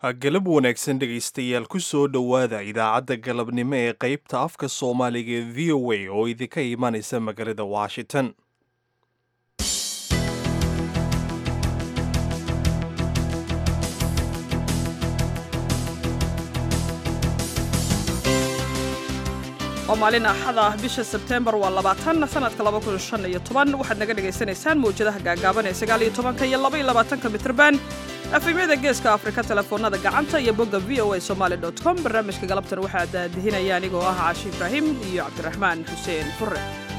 galab wanaagsan dhegaystayaal ku soo dhowaada idaacadda galabnimo ee qaybta afka soomaaliga ee v o a oo idinka imanaysa magaalada washington waa maalin axad ah bisha sebteembar waa labaatan sanadka laba kun shan iyo toban waxaad naga dhagaysanaysaan mawjadaha gaagaaban ee sagaal iyo tobanka iyo laba iyo labaatanka mitrban efemyada geeska afrika telefoonada gacanta iyo bogga v o a somaali dot com barnaamijka galabtan waxaa daadihinaya anigoo ah caashi ibraahim iyo cabdiraxmaan xuseen fure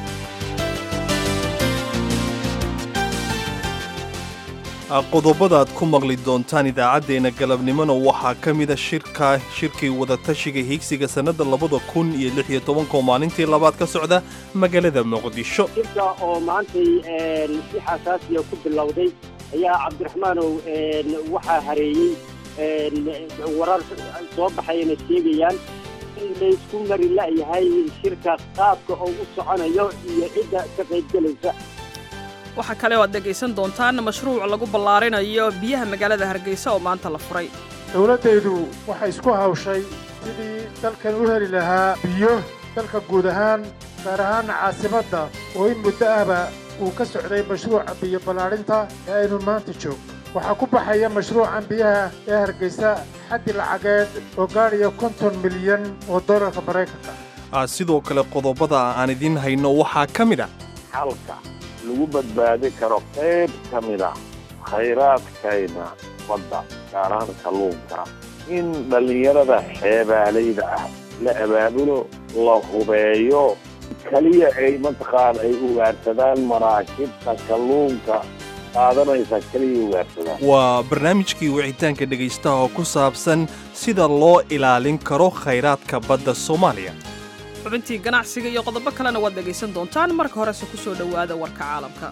qodobada aad ku maqli doontaan idaacaddeenna galabnimona waxaa ka mida shirka shirkii wadatashiga hiigsiga sannadda labada kun iyo lix iyo tobanka oo maalintii labaad ka socda magaalada muqdisho shirka oo maantay si xasaasiya ku bilowday ayaa cabdiraxmaanow waxaa hareeyey warar soo baxayana sheegayaan in laysku mari la'yahay shirka qaabka oo u soconayo iyo cidda ka qaybgelaysa waxaa kale oo aad dhegaysan doontaan mashruuc lagu ballaarinayo biyaha magaalada hargeysa oo maanta la furay dowladdaydu waxay isku hawshay sidii dalkan u heli lahaa biyo dalka guud ahaan gaar ahaana caasimadda oo in muddo ahba uu ka socday mashruuca biyo ballaadhinta ee aynu maanta joogno waxaa ku baxaya mashruucan biyaha ee hargeysa xaddi lacageed oo gaadhaya konton milyan oo dollarka maraykanka sidoo kale qodobada aan idiin hayno waxaa ka mid a xalka lagu badbaadi karo qayb ka mid a khayraadkayna badda gaar ahaan kalluunka in dhallinyarada xeebaalayda ah la abaabulo la hubeeyo keliya ay mataqaan ay ugaarsadaan maraakibta kalluunka qaadanaysa keliya ugaarsadaan waa barnaamijkii wicitaanka dhegaystaha oo ku saabsan sida loo ilaalin karo khayraadka badda soomaaliya xubintii ganacsiga iyo qodobo kalena waad dhegaysan doontaan marka horese ku soo dhowaada warka caalamka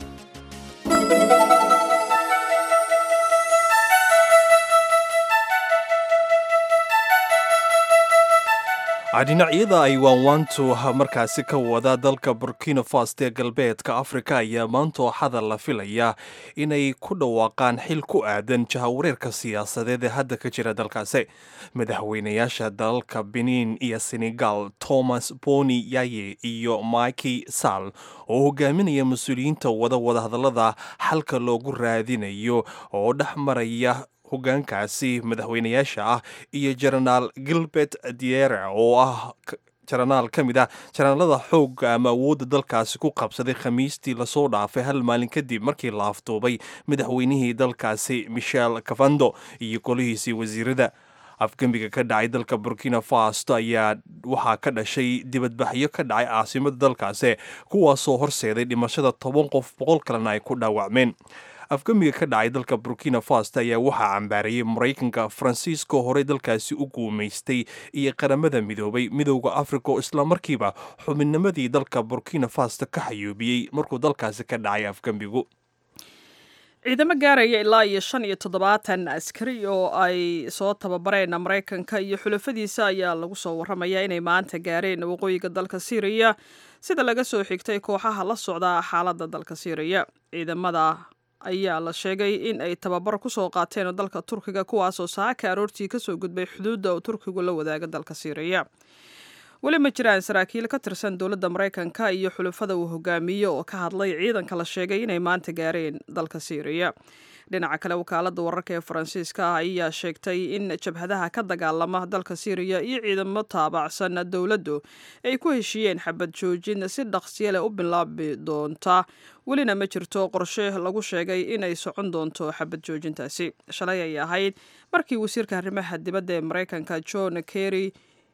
dhinacyada ay waanwaantu markaasi ka wada dalka burkina faso ee galbeedka afrika ayaa maanta ooxada la filaya inay ku dhawaaqaan xil ku aadan jahawareerka siyaasadeed ee hadda ka jira dalkaasi madaxweynayaasha dalalka benin iyo senegal thomas boni yaye iyo miki sal oo hogaaminaya mas-uuliyiinta wada wadahadallada xalka loogu raadinayo oo dhex maraya hogaankaasi madaxweynayaasha ah iyo jenaraal gilbert diere oo ah jenaraal ka mid ah jenaraalada xoogga ama awoodda dalkaasi ku qabsaday khamiistii lasoo dhaafay hal maalin kadib markii la afduubay madaxweynihii dalkaasi michel cavando iyo golihiisii wasiirada afgembiga ka dhacay dalka burkina faso ayaa waxaa ka dhashay dibadbaxyo ka dhacay caasimada dalkaasi kuwaasoo horseeday dhimashada toban qof boqol kalena ay ku dhaawacmeen afgamiga ka dhacay dalka burkina faso ayaa waxaa cambaarayay maraykanka faransiisko horey dalkaasi u guumaystay iyo qaramada midoobay midowda africa oo islamarkiiba xubinnimadii dalka burkina faso ka xayuubiyey markuu dalkaasi ka dhacay afgembigu ciidamo gaaraya ilaa iyo shan iyo toddobaatan askari oo ay soo tababareen maraykanka iyo xulafadiisa ayaa lagu soo warramayaa inay maanta gaareen waqooyiga dalka syriya sida laga soo xigtay kooxaha la socda xaaladda dalka syriya ciidamada ayaa la sheegay in ay tababar ku soo qaateen dalka turkiga kuwaasoo saaka aroortii kasoo gudbay xuduudda uu turkigu la wadaaga dalka syriya weli ma jiraan saraakiil ka tirsan dowladda maraykanka iyo xulufada uu hogaamiyo oo ka hadlay ciidanka la sheegay inay maanta gaareen dalka syriya dhinaca kale wakaaladda wararka ee faransiiska ah ayaa sheegtay in jabhadaha ka dagaalama dalka syriya iyo ciidamo taabacsan dowladdu ay ku heshiiyeen xabad joojin si dhaqsiya leh u bilaabi doonta welina ma jirto qorshe lagu sheegay inay socon doonto xabad joojintaasi shalay ay ahayd markii wasiirka arrimaha dibadda ee maraykanka john kerry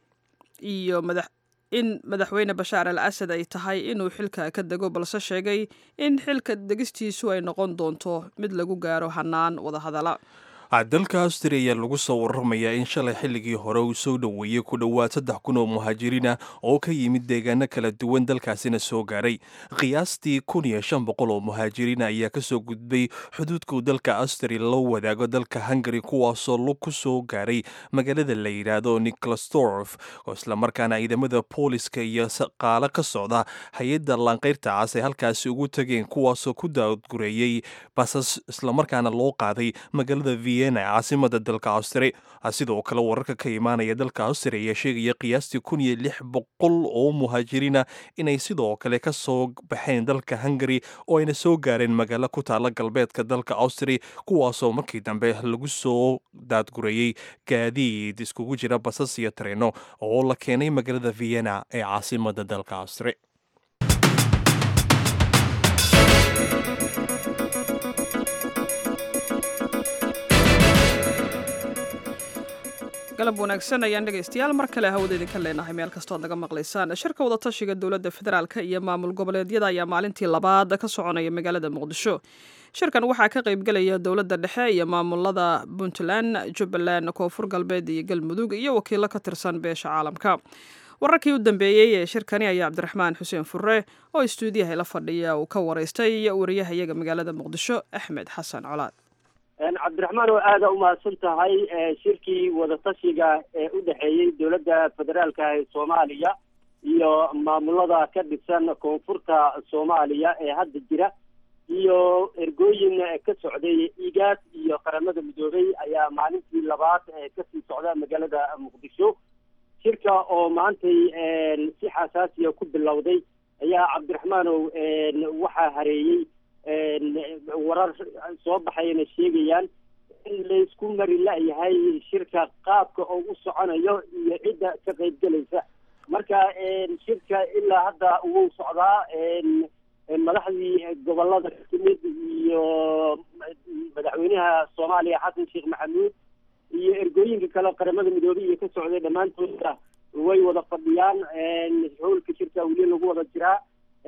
iyo madax in madaxweyne bashaar al asad ay tahay inuu xilka ka dego balse sheegay in xilka degistiisu ay noqon doonto mid lagu gaaro hanaan wadahadala dalka austria ayaa lagu soo waramayaa in shalay xilligii hore uu soo dhoweeyey ku dhowaad saddex kun oo muhaajiriina oo ka yimid deegaano kala duwan dalkaasina soo gaaray qiyaastii kun iyo shan boqol oo muhaajiriina ayaa kasoo gudbay xuduudkuu dalka austria loo wadaago dalka hungari kuwaasoo lug ku soo gaaray magaalada la yidhaahdo nicolsdorf oo islamarkaana ciidamada booliska iyo shaqaalo ka socda hay-adda laanqayrta cas ay halkaasi ugu tageen kuwaasoo ku daadgureeyey basas islamarkaana loo qaaday magaalada v vienna ee caasimada dalka austri sidoo kale wararka ka imaanaya dalka austria ayaa sheegaya qiyaastii kun iyo lix boqol oo muhaajiriina inay sidoo kale ka soo baxeen dalka hungari oo ayna soo gaareen magaalo ku taala galbeedka dalka austria kuwaasoo markii dambe lagu soo daadgurayey gaadiid iskugu jira basas iyo tareeno oo la keenay magaalada vienna ee caasimada dalka austria galab wanaagsan ayaan dhegaystayaal mar kale hawada idinka leenahay meel kastood naga maqlaysaan shirka wadatashiga dowladda federaalk iyo maamul goboleedyada ayaa maalintii labaad ka soconaya magaalada muqdisho shirkan waxaa ka qaybgelaya dowladda dhexe iyo maamulada puntland jubbaland koonfur galbeed iyo galmudug iyo wakiilo ka tirsan beesha caalamka wararkii u dambeeyey ee shirkani ayaa cabdiraxmaan xuseen fure oo istuudiyaha la fadhiya uu ka waraystay wariyahayaga magaalada muqdisho axmed xasan colaad cabdiraxmaan oo aada umahadsan tahay shirkii wadatashiga ee u dhexeeyey dowladda federaalka ee soomaaliya iyo maamulada ka dhisan koonfurta soomaaliya ee hadda jira iyo ergooyin ka socday igaas iyo qaramada midoobey ayaa maalintii labaad kasii socda magaalada muqdisho shirka oo maantay si xasaasiya ku bilowday ayaa cabdiraxmaanow waxaa hareeyey warar soo baxayana sheegayaan in laysku mari la-yahay shirka qaabka oo u soconayo iyo cidda ka qaybgelaysa marka shirka ilaa hadda wuu socdaa madaxdii gobolada kamid iyo madaxweynaha soomaaliya xasan sheekh maxamuud iyo ergooyinka kale qaramada midoobey iyo ka socday dhammaantooda way wada fadhiyaan howlka shirka weli lagu wada jiraa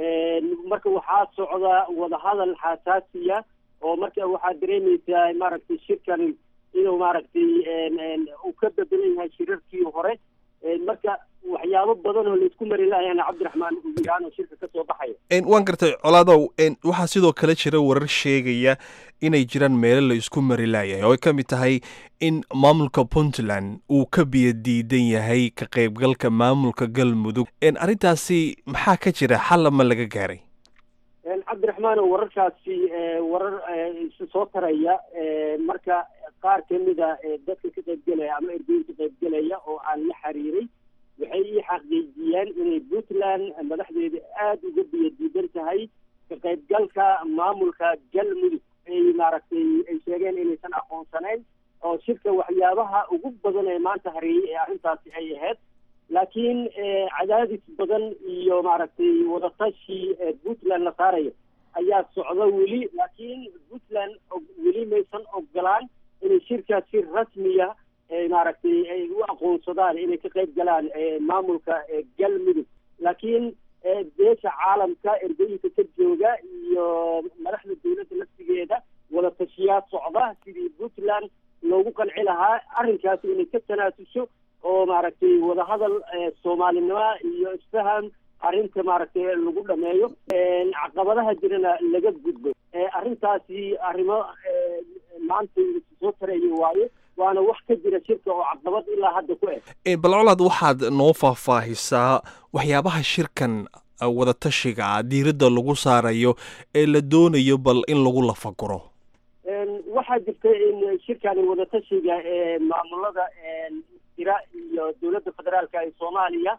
marka waxaa socda wadahadal xasaasiya oo marka waxaad dareemaysaa maaragtay shirkan inuu maaragtay uu ka bedelan yahay shirarkii hore marka waxyaabo badan oo laysku mari lahayaana cabdiraxmaan uguiraan oo shirka kasoo baxaya waan gartay colaadow waxaa sidoo kale jira warar sheegaya inay jiraan meelo la isku mari laayahay oo ay ka mid tahay in maamulka puntland uu ka biyo diidan yahay ka qaybgalka maamulka galmudug arrintaasi maxaa ka jira xalla ma laga gaaray cabdiraxmaan wararkaasi warar soo taraya marka qaar kamida dadka ka qaybgelaya ama ergooyin ka qaybgelaya oo aan la xiriiray waxay ii xaqiijiyeen inay puntland madaxdeeda aada uga biyo diidan tahay ka qaybgalka maamulka galmudug ay maaragtay ay sheegeen inaysan aqoonsanayn oo shirka waxyaabaha ugu badan ee maanta hareeyey ee arrintaasi ay ahayd laakiin cadaadis badan iyo maaragtay wadatashi puntland la saarayo ayaa socda weli laakiin puntland weli maysan ogolaan inay shirkaas si rasmiya maaragtay ay u aqoonsadaan inay ka qayb galaan maamulka galmudug laakiin beesha caalamka ergooyinka ka jooga iyo madaxda dowladda laftigeeda wadatashiyaad socda sidii puntland loogu qanci lahaa arrinkaasi inay ka tanaasusho oo maaragtay wadahadal soomaalinimo iyo isfaham arrinta maaragtay lagu dhameeyo caqabadaha jirana laga gudbo arrintaasi arrimo maanta soo taraya waaye waana wax ka jira shirka oo caqabad ilaa hadda ku eg balcolaad waxaad noo faahfaahisaa waxyaabaha shirkan wadatashiga ah diiradda lagu saarayo ee la doonayo bal in lagu lafaguro waxaa jirta in shirkani wadatashiga ee maamulada jira iyo dowladda federaalka ee soomaaliya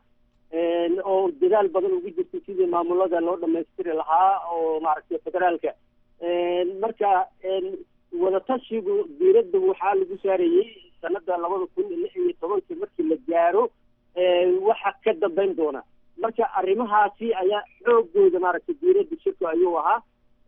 oo dadaal badan ugu jirta sidii maamulada loo dhamaystiri lahaa oo maaragtay federaalka marka wadatashigu diiradda waxaa lagu saarayey sanada labada kun lix iyo tobankii markii la gaaro waxa ka dambeyn doona marka arrimahaasi ayaa xoogooda maaragtay diiradda shirku ayuu ahaa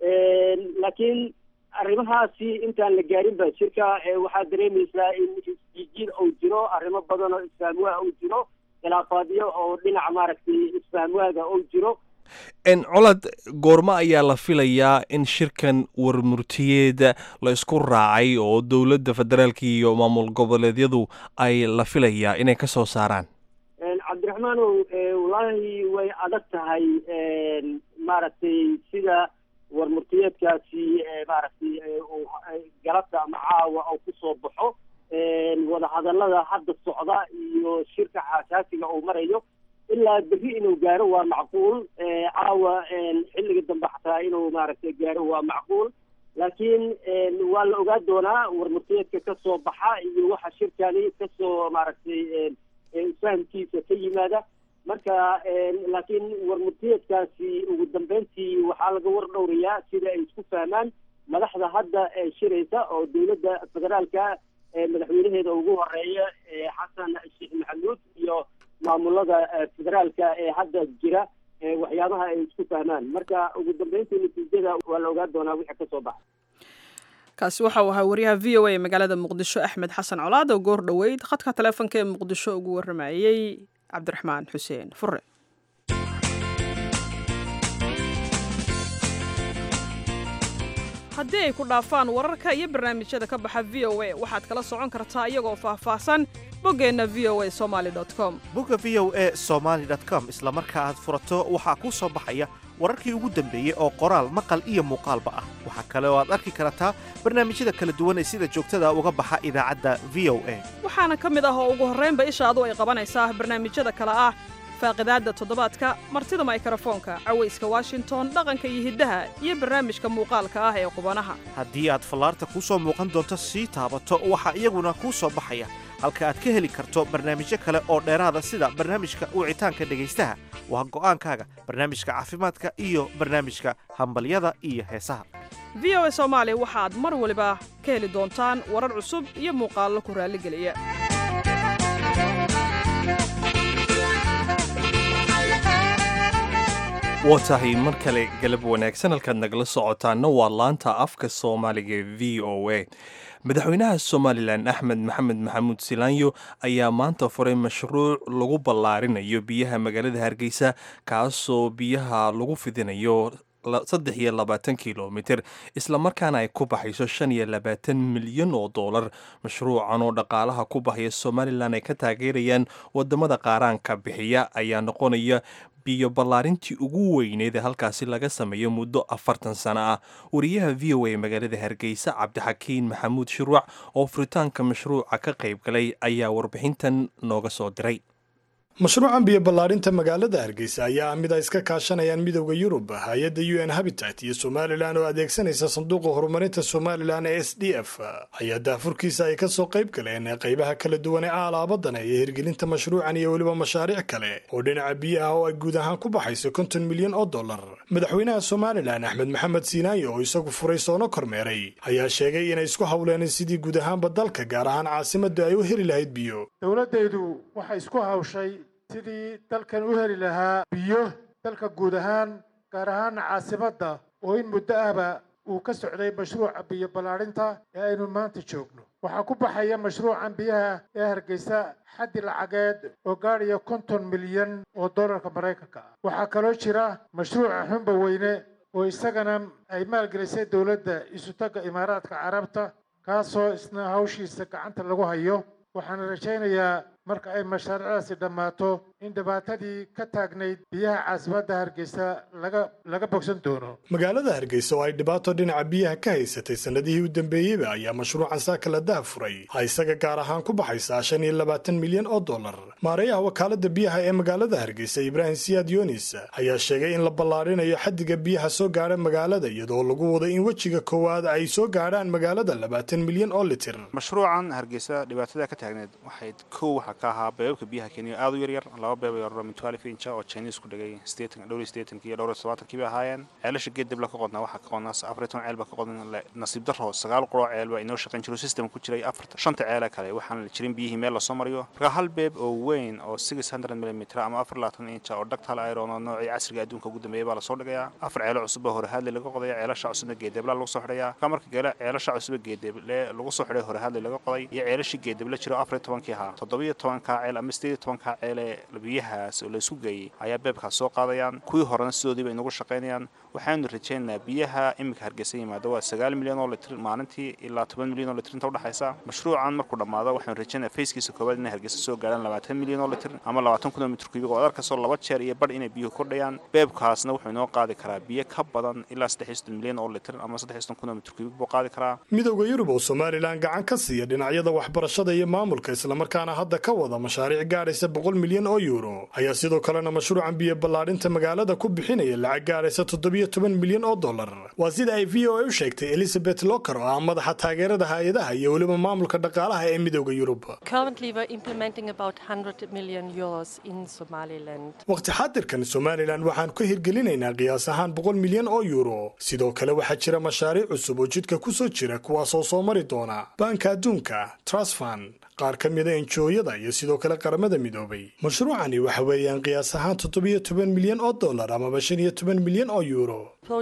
laakiin arrimahaasi intaan la gaarin ba shirka waxaa dareemaysaa in isjijiid uu jiro arrimo badan oo isfahamwaa uu jiro khilaafaadyo oo dhinaca maaragtay isfahamwaaga uu jiro colad goormo ayaa la filayaa in shirkan warmurtiyeeda la isku raacay oo dowladda federaalka iyo maamul goboleedyadu ay la filayaa inay ka soo saaraan cabdiraxmaanow wallaahi way adag tahay maaragtay sida warmurtiyeedkaasi maaragtay galabta ama caawa oo kusoo baxo wadahadalada hadda socda iyo shirka xasaasiga uu marayo ilaa berri inuu gaaro waa macquul caawa xilliga dambe xataa inuu maaragtay gaaro waa macquul laakiin waa la ogaa doonaa warmurtiyeedka ka soo baxa iyo waxa shirkani kasoo maaragtay fahamkiisa ka yimaada marka laakiin warmurtiyeedkaasi ugu dambeyntii waxaa laga war dhowrayaa sida ay isku fahmaan madaxda hadda shiraysa oo dowladda federaalka madaxweynaheeda ugu horeeya xasan sheekh maxamuud iyo maamulada federaalka ee hadda jira waxyaabaha ay isku fahmaan marka ugu dambeyntii natiijada waa la ogaan doonaa wixii kasoo baxa kaasi waxa uu ahaa wariyaha v o a ee magaalada muqdisho axmed xasan colaad oo goor dhoweyd khadka taleefonka ee muqdisho ugu waramayey cabdiraxmaan xuseen fure haddii ay ku dhaafaan wararka iyo barnaamijyada ka baxa v o a waxaad kala socon kartaa iyagoo faahfaahsan boggeenna v o a somaali com bogga v o a somaali com isla marka aad furato waxaa kuu soo baxaya wararkii ugu dambeeyey oo qoraal maqal iyo muuqaalba ah waxaa kale oo aad arki kartaa barnaamijyada kala duwan ee sida joogtada uga baxa idaacadda v o a waxaana ka mid ah oo ugu horraynba ishaadu ay qabanaysaa barnaamijyada kale ah faaqidaadda toddobaadka martida maykarafoonka cawayska washington dhaqanka iyo hiddaha iyo barnaamijka muuqaalka ah ee qubanaha haddii aad fallaarta kuu soo muuqan doonto sii taabato waxaa iyaguna kuu soo baxaya halka aad ka heli karto barnaamijyo kale oo dheeraada sida barnaamijka wicitaanka dhegaystaha waa go'aankaaga barnaamijka caafimaadka iyo barnaamijka hambalyada iyo heesaha v o a soomaali waxaad mar waliba ka heli doontaan warar cusub iyo muuqaallo ku raalligeliya waa tahay mar kale galab wanaagsan halkaad nagala socotaana waa laanta afka soomaaliga ee v o a madaxweynaha somalilan axmed maxamed maxamuud silaanyo ayaa maanta furay mashruuc lagu ballaarinayo biyaha magaalada hargeysa kaasoo biyaha lagu fidinayo saddex iyo labaatan kilomitir islamarkaana ay ku baxayso shan iyo labaatan milyan oo doolar mashruucan oo dhaqaalaha ku baxaya somalilan ay ka taageerayaan wadamada qaaraanka bixiya ayaa noqonaya biyo ballaarintii ugu weyneed ee halkaasi laga sameeyo muddo afartan sano ah wariyaha v o a magaalada hargeysa cabdixakiin maxamuud shirwac oo furitaanka mashruuca ka qayb galay ayaa warbixintan nooga soo diray mashruucan biyo ballaarinta magaalada hargeysa ayaa ah mid ay iska kaashanayaan midowda yurub hay-adda u n habitat iyo somalilan oo adeegsanaysa sanduuqa horumarinta somalilan ee s d f ayaa daafurkiisa ay kasoo qayb galeen qaybaha kala duwan ee aalaabadan iyo hirgelinta mashruucan iyo weliba mashaariic kale oo dhinaca biyaha oo ay guud ahaan ku baxayso konton milyan oo dollar madaxweynaha somalilan axmed maxamed siinaayo oo isagu furay soono kormeeray ayaa sheegay inay isku howleen sidii guud ahaanba dalka gaar ahaan caasimada ay u heli lahayd biyo dowladdaydu waxay isku hawshay sidii dalkan u heli lahaa biyo dalka guud ahaan gaar ahaana caasimadda oo in muddo ahba uu ka socday mashruuca biyo ballaadhinta ee aynu maanta joogno waxaa ku baxaya mashruucan biyaha ee hargeysa xaddi lacageed oo gaadhaya konton milyan oo dollarka maraykanka ah waxaa kaloo jira mashruuca xumba weyne oo isagana ay maalgelisay dowladda isutagga imaaraadka carabta kaasoo isna hawshiisa gacanta lagu hayo waxaana rajaynayaa marka ay mashaariicdaasi dhammaato in dhibaatadii ka taagnayd biyaha caasimadda hargeysa laga laga bogsan doono magaalada hargeysa oo ay dhibaato dhinaca biyaha ka haysatay sannadihii u dambeeyeyba ayaa mashruucan saaka la dahafuray ha isaga gaar ahaan ku baxaysaa shan iyo labaatan milyan oo dollar maareeyaha wakaalada biyaha ee magaalada hargeysa ibraahim siyaad yunis ayaa sheegay in la ballaarinayo xaddiga biyaha soo gaadha magaalada iyadoo lagu wado in wejiga koowaad ay soo gaadhaan magaalada labaatan milyan oo litir mashruucan hargeysa dhibaatada ka taagneed waxay kow waxaa ka ahaa beebabka biyaha kenya aad u yaryar laba beeb yararo min twelve incha oo chinese ku dhegay sideetan dhowr iyo sideetankii iyo dhowr iyo todobaatankii bay ahaayeen ceelasha geed dibla ka qodnaa waxaa ka qodnaa afar iyo toban ceel baa ka qodan nasiib darro sagaal quroo ceel baa inoo shaqayn jiro system ku jiray afarta shanta ceele kale waxaan jirin biyihii meel lasoo mariyo marka hal beeb oo weyn oo six hundred millimeter ama afar labaatan incha oo dhagtal iron oo noocii casriga adduunka ugu dambeeya baa lasoo dhigayaa afar ceelo cusub oo horehaadle laga qodaya ceelasha cusubna geedebla lagu soo xidhayaa ka marka gale ceelasha cusub geedeble lagu soo xidhay horehaadle laga qoday iyo ceelashii geedeble jiro afar iyo tobankii ahaa toddobiyo tobanka ceel ama sideed iyo tobanka ceele biyahaas oo laysku geeyey ayaa beebkaas soo qaadayaan kuwii horena sidoodii bay inagu shaqaynayaan waxaanu rajaynaynaa biyaha iminka hargeysa yimaada waa sagaal milyan oo litr maalintii ilaa toban milyan oo litr inta udhexaysa mashruucan markuu dhammaado waxaanu rajaynaa fayskiisa koowaad inay hargeysa soo gaadhaan labaatan milyan oo litr ama labaatan kun oo mitr kubiga oo adarkasoo laba jeer iyo badh inay biyuhu kordhayaan beebkaasna wuxuu inoo qaadi karaa biyo ka badan ilaa saddex iyo soddon milyan oo litr ama saddex iyo soddon kun oo mitr kubig buu qaadi karaa midowda yurub oo somalilan gacan ka siiya dhinacyada waxbarashada iyo maamulka islamarkaana hadda ka ka wada mashaariic gaadhaysa boqol milyan oo yuuro ayaa sidoo kalena mashruucan biyo ballaadhinta magaalada ku bixinaya lacag gaadhaysa toddobiyo toban milyan oo dollar waa sida ay v o a u sheegtay elizabeth locker oo ah madaxa taageerada hay-adaha iyo weliba maamulka dhaqaalaha ee midooda yurub waqti xaadirkan somalilan waxaan ka hirgelinaynaa qiyaas ahaan boqol milyan oo yuuro sidoo kale waxaa jira mashaariic cusub oo jidka ku soo jira kuwaasoo soo mari doona baanka adduunka trasfan qaar ka mida enjooyada iyo sidoo kale qaramada midoobay mashruucani waxa weeyaan qiyaas ahaan toddobiyo toban milyan oo dollar amaba shan iyo toban milyan oo yuuro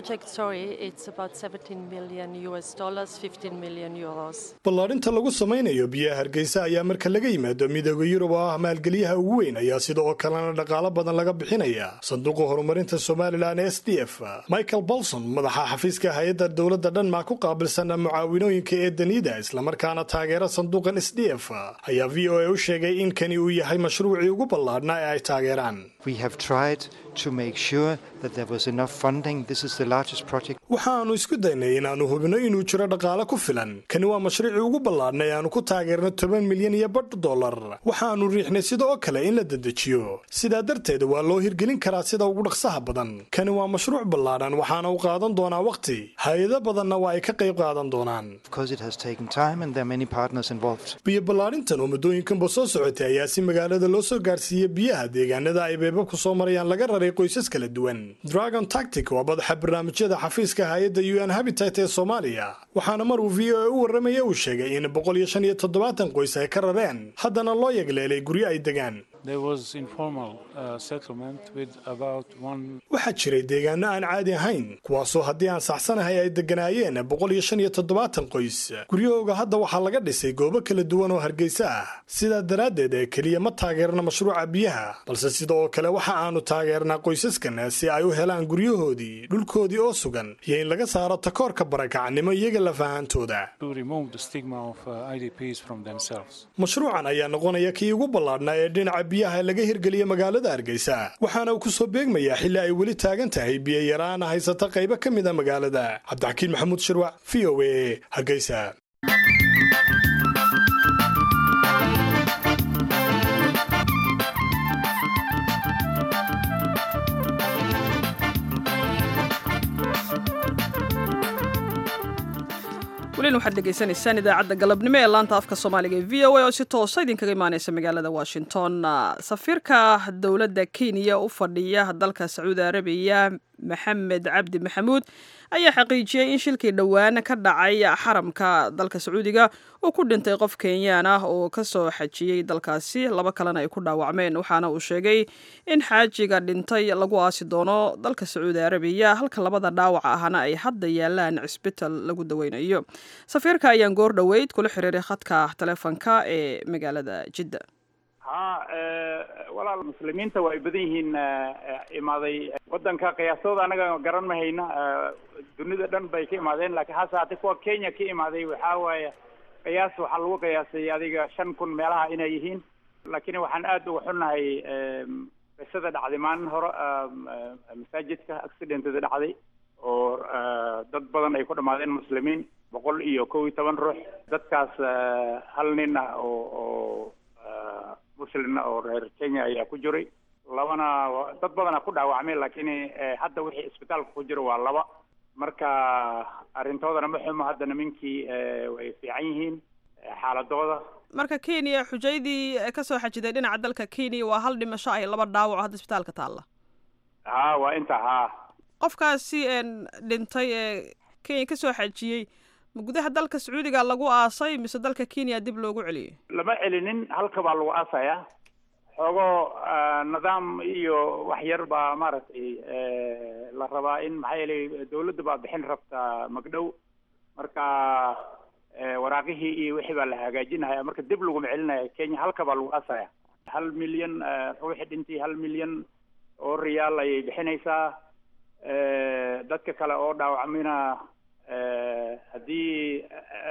ballaadhinta lagu samaynayo biyaha hargeysa ayaa marka laga yimaado midooda yurub oo ah maalgeliyaha ugu weyn ayaa sida oo kalena dhaqaalo badan laga bixinaya sanduuqa horumarinta somalilan s d f michael bolson madaxa xafiiska hay-adda dowladda dhanmaa ku qaabilsan mucaawinooyinka ee danida islamarkaana taageera sanduuqan s d f ayaa v o a u sheegay in kani uu yahay mashruucii ugu ballaadhnaa ee ay taageeraan waxaannu isku daynay inaannu hubino inuu jiro dhaqaale ku filan kani waa mashruucii ugu ballaadhnay aanu ku taageerno toban milyan iyo badh dollar waxaannu riixnay sida oo kale in la dedejiyo sidaa darteed waa loo hirgelin karaa sida ugu dhaqsaha badan kani waa mashruuc ballaadhan waxaana u qaadan doonaa wakhti hay-ado badanna waa ay ka qayb qaadan doonaan biyo ballaadhintan oo muddooyinkanba soo socotay ayaa si magaalada loo soo gaarsiiyey biyaha deegaanada ay beebabku soo marayaan laga raray qoysas kala duwan dragon tactic waa madaxa barnaamijyada xafiiska hay-adda u n habitat ee soomaaliya waxaana mar uu v o a u warramaya uu sheegay in boqol iyo shan iyo toddobaatan qoys ay ka rareen haddana loo yegleelay guryo ay degaan waxaa jiray deegaano aan caadi ahayn kuwaasoo haddii aan saxsanahay ay degganaayeen boqol iyo shan iyo toddobaatan qoys guryahooga hadda waxaa laga dhisay goobo kala duwan oo hargeysa ah sidaa daraaddeed ee keliya ma taageerna mashruuca biyaha balse sida oo kale waxa aanu taageernaa qoysaskan si ay u helaan guryahoodii dhulkoodii oo sugan iyo in laga saaro takoorka barakacnimo iyaga lafahaantooda mashruucan ayaa noqonaya kii ugu ballaadhnaa ee dhinaca biyaha laga hirgeliya magaalada hargeysa waxaana uu ku soo beegmayaa xilli ay weli taagan tahay biyo yaraana haysata qaybo ka mid a magaalada cabdixakiin maxamuud shirwac v o a hargeysa welina waxaad dhegaysanaysaan idaacadda galabnimo ee laanta afka soomaaliga ee v o a oo si toosa idinkaga imaaneysa magaalada washington safiirka dowladda kenya u fadhiya dalka sacuudi arabiya maxamed cabdi maxamuud ayaa xaqiijiyey in shilkii dhowaan ka dhacay xaramka dalka sacuudiga uu ku dhintay qof kenyaan ah oo kasoo xajiyey dalkaasi laba kalena ay ku dhaawacmeen waxaana uu sheegay in xaajiga dhintay lagu aasi doono dalka sacuudi arabiya halka labada dhaawac ahna ay hadda yaalaan cisbital lagu daweynayo safiirka ayaan goor dhoweyd kula xiriiray khadka taleefonka ee magaalada jidda ha walaal muslimiinta waa ay badan yihiin imaaday wadanka qiyaastooda anaga garan ma hayna dunida dhan bay ka imaadeen laakiin hase haatee kuwa kenya ka imaaday waxaa waaye qiyaas waxaa lagu qiyaasay adiga shan kun meelaha inay yihiin laakiin waxaan aada uga xunnahay qisada dhacday maalin hore masaajidka accidentada dhacday oo dad badan ay ku dhamaadeen muslimiin boqol iyo kow iyo toban ruux dadkaas hal nin ah oo oo muslimna oo reer kenya ayaa ku jiray labana dad badana ku dhaawacmay laakiin hadda wixii isbitaalka ku jira waa laba marka arrintoodana ma xumo hadda nimankii way fiican yihiin xaaladooda marka kenya xujaydii kasoo xajiday dhinaca dalka kenya waa hal dhimasho ay laba dhaawac hadda isbitaalka taalla ha waa inta ha qofkaasi dhintay ee kenya kasoo xajiyey ma gudaha dalka sacuudiga lagu aasay mise dalka kenya dib loogu celiyey lama celinin halka baa lagu aasayaa xoogoo nidaam iyo wax yar baa maaragtay la rabaa in maxaa yeelay dawladda baa bixin rabtaa magdhow marka waraaqihii iyo wixii baa la hagaajinaya marka dib laguma celinaya kenya halka baa lagu aasaya hal milyan ruuxi dhintii hal milyan oo riyaal ayay bixinaysaa dadka kale oo dhaawacmina haddii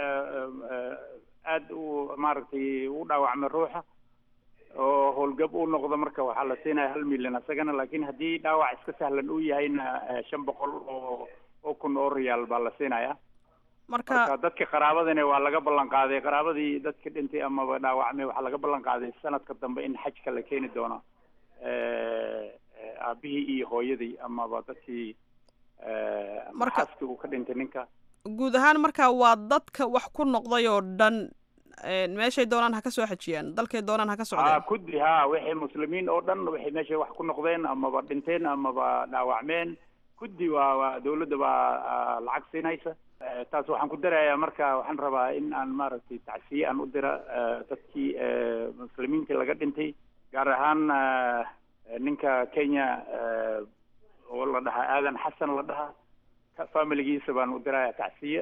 aada u maaragtay u dhaawacmay ruuxa oo howlgab uu noqdo marka waxaa la siinaya hal milyan isagana laakiin haddii dhaawac iska sahlan uu yahayna shan boqol oo oo kun oo riyaal baa la siinaya marka marka dadka qaraabadana waa laga ballan qaaday qaraabadii dadka dhintay amaba dhaawacmay waxaa laga ballan qaaday sanadka dambe in xajka la keeni doono aabihii iyo hooyadii amaba dadkii Marka- xaaskii uu ka dhintay ninka guud ahaan marka waa dadka wax ku noqday oo dhan een, meeshay doonaan ha ka soo xajiyaan dalkay doonaan ha ka ha socdeen kuddi ha wixii muslimiin oo dhan waxay meesha wax ku noqdeen amaba dhinteen amaba dhaawacmeen kuddi waa waa dawladda baa ah, lacag siinaysa Eh, taas waxaan ku darayaa marka waxaan rabaa in aan maaragtay tacsiye aan u dira eh, dadkii eh, muslimiintii laga dhintay gaar ahaan eh, eh, ninka kenya eh, oo la dhahaa aadan xasan la dhahaa ka- familigiisa baan u dirayaa tacsiye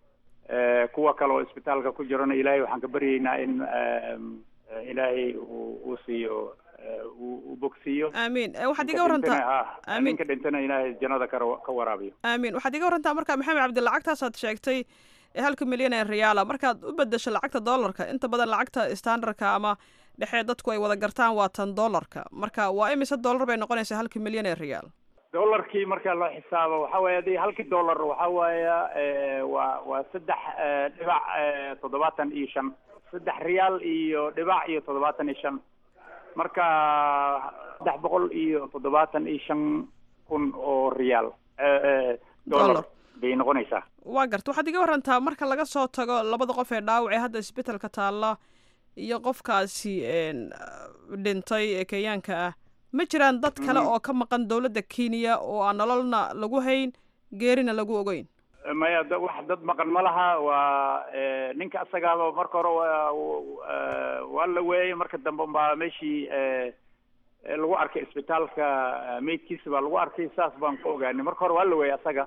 Eh, kuwa kale oo isbitaalka ku jirana ilaahay waxaan ka baryaynaa in em, eh, ilaahay uu uu siiyo eh, uu uu bogsiiyo aamiin Eh, waxaad iga Ninka dhintana, warantaa ha, Amiin. ninka dhintana ilaahay jannada ka ra- ka waraabiyo aamiin waxaad iga warantaa marka maxamed cabdi lacagtaasaad sheegtay ee halka milyan ee riyaala markaad u bedesho lacagta dollarka inta badan lacagta standardka ama dhexe dadku ay wada gartaan waa tan dollarka marka waa imise dollar bay noqonaysaa halka milyan ee riyaal dollarkii marka loo xisaabo waxa weeye hadii halkii dollar waxa weeye eh, waa waa saddex eh, dhibac eh, toddobaatan iyo shan saddex riyaal iyo dhibac iyo toddobaatan iyo shan marka saddex boqol iyo toddobaatan iyo shan kun oo riyaal eh, eh, Dollar. dollar bay noqonaysaa waa garta waxaad iga warantaa marka laga soo tago labada qof ee dhaawac ee hadda isbitaalka taalla iyo qofkaasi een, dhintay ee kenyaanka ah ma jiraan dad kale oo ka maqan dowladda kenya oo aan nololna lagu hayn geerina lagu ogeyn maya da- wax dad maqan ma laha waa eh, ninka asagaaba marka hore waa eh, waa la weeyey marka dambe baa meeshii eh, eh, lagu arkay isbitaalka eh, meydkiisa baa lagu arkay saas baan ku ogaanay marka hore waa la weeyey asaga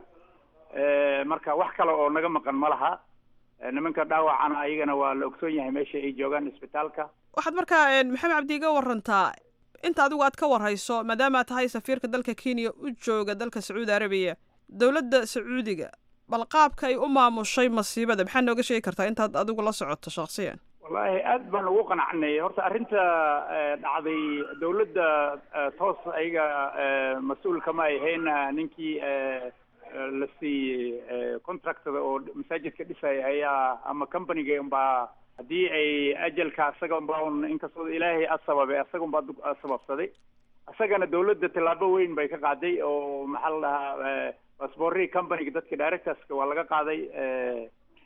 Eh, marka wax kale oo naga maqan ma laha Eh, nimanka dhaawacana ayagana waa la ogsoon yahay meesha ay joogaan isbitaalka waxaad markaa een, maxamed cabdi iga warantaa inta adigu aad ka warhayso maadaama aad tahay safiirka dalka kenya u jooga dalka sacuudi arabiya dowladda sacuudiga bal qaabka ay u maamushay masiibada maxaa nooga sheegi kartaa intaad adigu la socoto shakhsiyan wallaahi aad baan ugu qanacnay horta arrinta eh, dhacday dawladda eh, toos ayaga eh, mas-uul kama ay ahayn eh, ninkii eh, eh, la siiyey eh, contractada oo masaajidka dhisaya ayaa ama companiga unbaa haddii ay ajalka asaga unbaa un inkastoo ilaahay asababay asaga unbaa dug- sababsaday asagana dawladda tallaabo weyn bay ka qaaday oo maxaa la dhahaa eh, passportii companiga dadka directorska waa laga qaaday eh,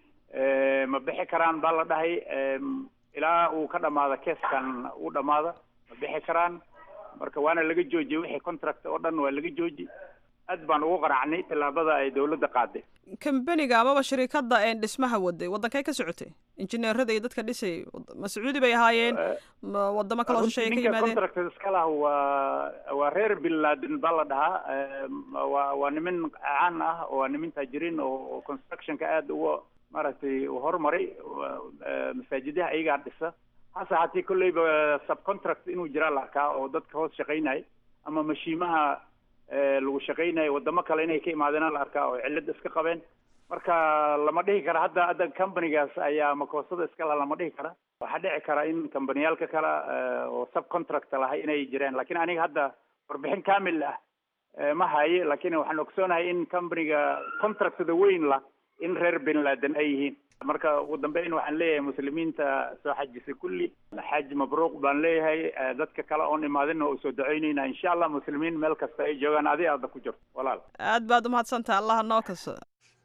Eh, ma bixi karaan baa la dhahay em, ilaa uu ka dhamaado keeskan uu dhamaado ma bixi karaan marka waana laga joojiyey wixii contract oo dhan waa laga jooji aad baan ugu qaracnay tallaabada ay dawladda qaaday kambaniga amaba shirikadda een dhismaha waday waddankay ka socotay injineerada iyo dadka dhisay ma sacuudi bay ahaayeen ma wadamo kaloo runtii shisheeye ka ninka yimaadeen contract iska lah waa waa reer bin laden baa la dhahaa Em, waa waa nimin caan ah oo waa nimin taajiriin oo oo constructionka aad uga maaragtay u horumaray Waa, eh, masaajidaha ayagaa dhisa hase haatee kolleyba subcontract inuu jiraa la arkaa oo dadka hoos shaqaynaya ama mashiimaha eh, lagu shaqaynayo wadamo kale inay ka imaadeen la arkaa oo cillad iska qabeen marka lama dhihi kara hadda hadda companigaas ayaa makoosada iska la lama dhihi kara waxaa dhici kara in kambaniyaalka kale eh, oo subcontract lahay inay jireen laakiin aniga hadda warbixin kamil ah eh, ma haye laakiin waxaan ogsoonahay in companiga contractada weyn la in reer bin laden ay yihiin marka ugu dambeyn waxaan leeyahay muslimiinta soo xajisay kulli xaj mabruuq baan leeyahay eh, dadka kale oon imaadina oo soo duceyneyna insha allah muslimiin meel kasta ay joogaan adi aada ku jirto walaal aad baad umahadsantaha allaha noo kaso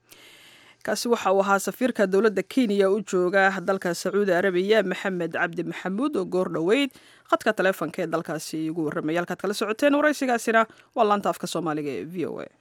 kaasi waxa uu ahaa safiirka dowladda kenya u jooga dalka sacuudi arabiya maxamed cabdi maxamuud oo goor dhoweyd khadka taleefonka ee dalkaasi igu warramaya halkaad kala socoteen waraysigaasina waa laanta afka soomaaliga ee v o a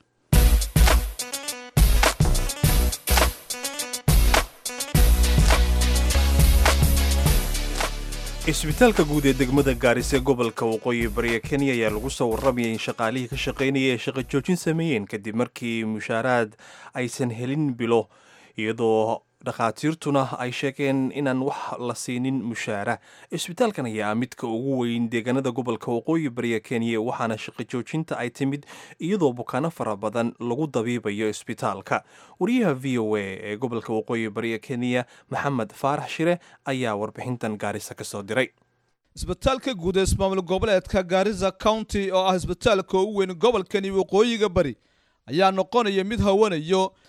isbitaalka guud ee degmada gaaris ee gobolka waqooyi bariya kenya ayaa lagu soo warramayay in shaqaalihii ka shaqaynaya ay shaqo joojin sameeyeen kadib markii mushaaraad aysan helin bilo iyadoo dhakhaatiirtuna ay sheegeen inaan wax la siinin mushaara isbitaalkan ayaa ah midka ugu weyn deegaanada gobolka waqooyi bariya kenya waxaana shaqo joojinta ay timid iyadoo bukaano fara badan lagu dabiibayo isbitaalka wariyaha v o a ee gobolka waqooyi bariya kenya maxamed faarax shire ayaa warbixintan gaarisa ka soo diray isbitaalka guud ee ismaamul goboleedka gaarisa county oo ah isbitaalka ugu weyn gobolkani waqooyiga bari ayaa noqonaya mid hawanayo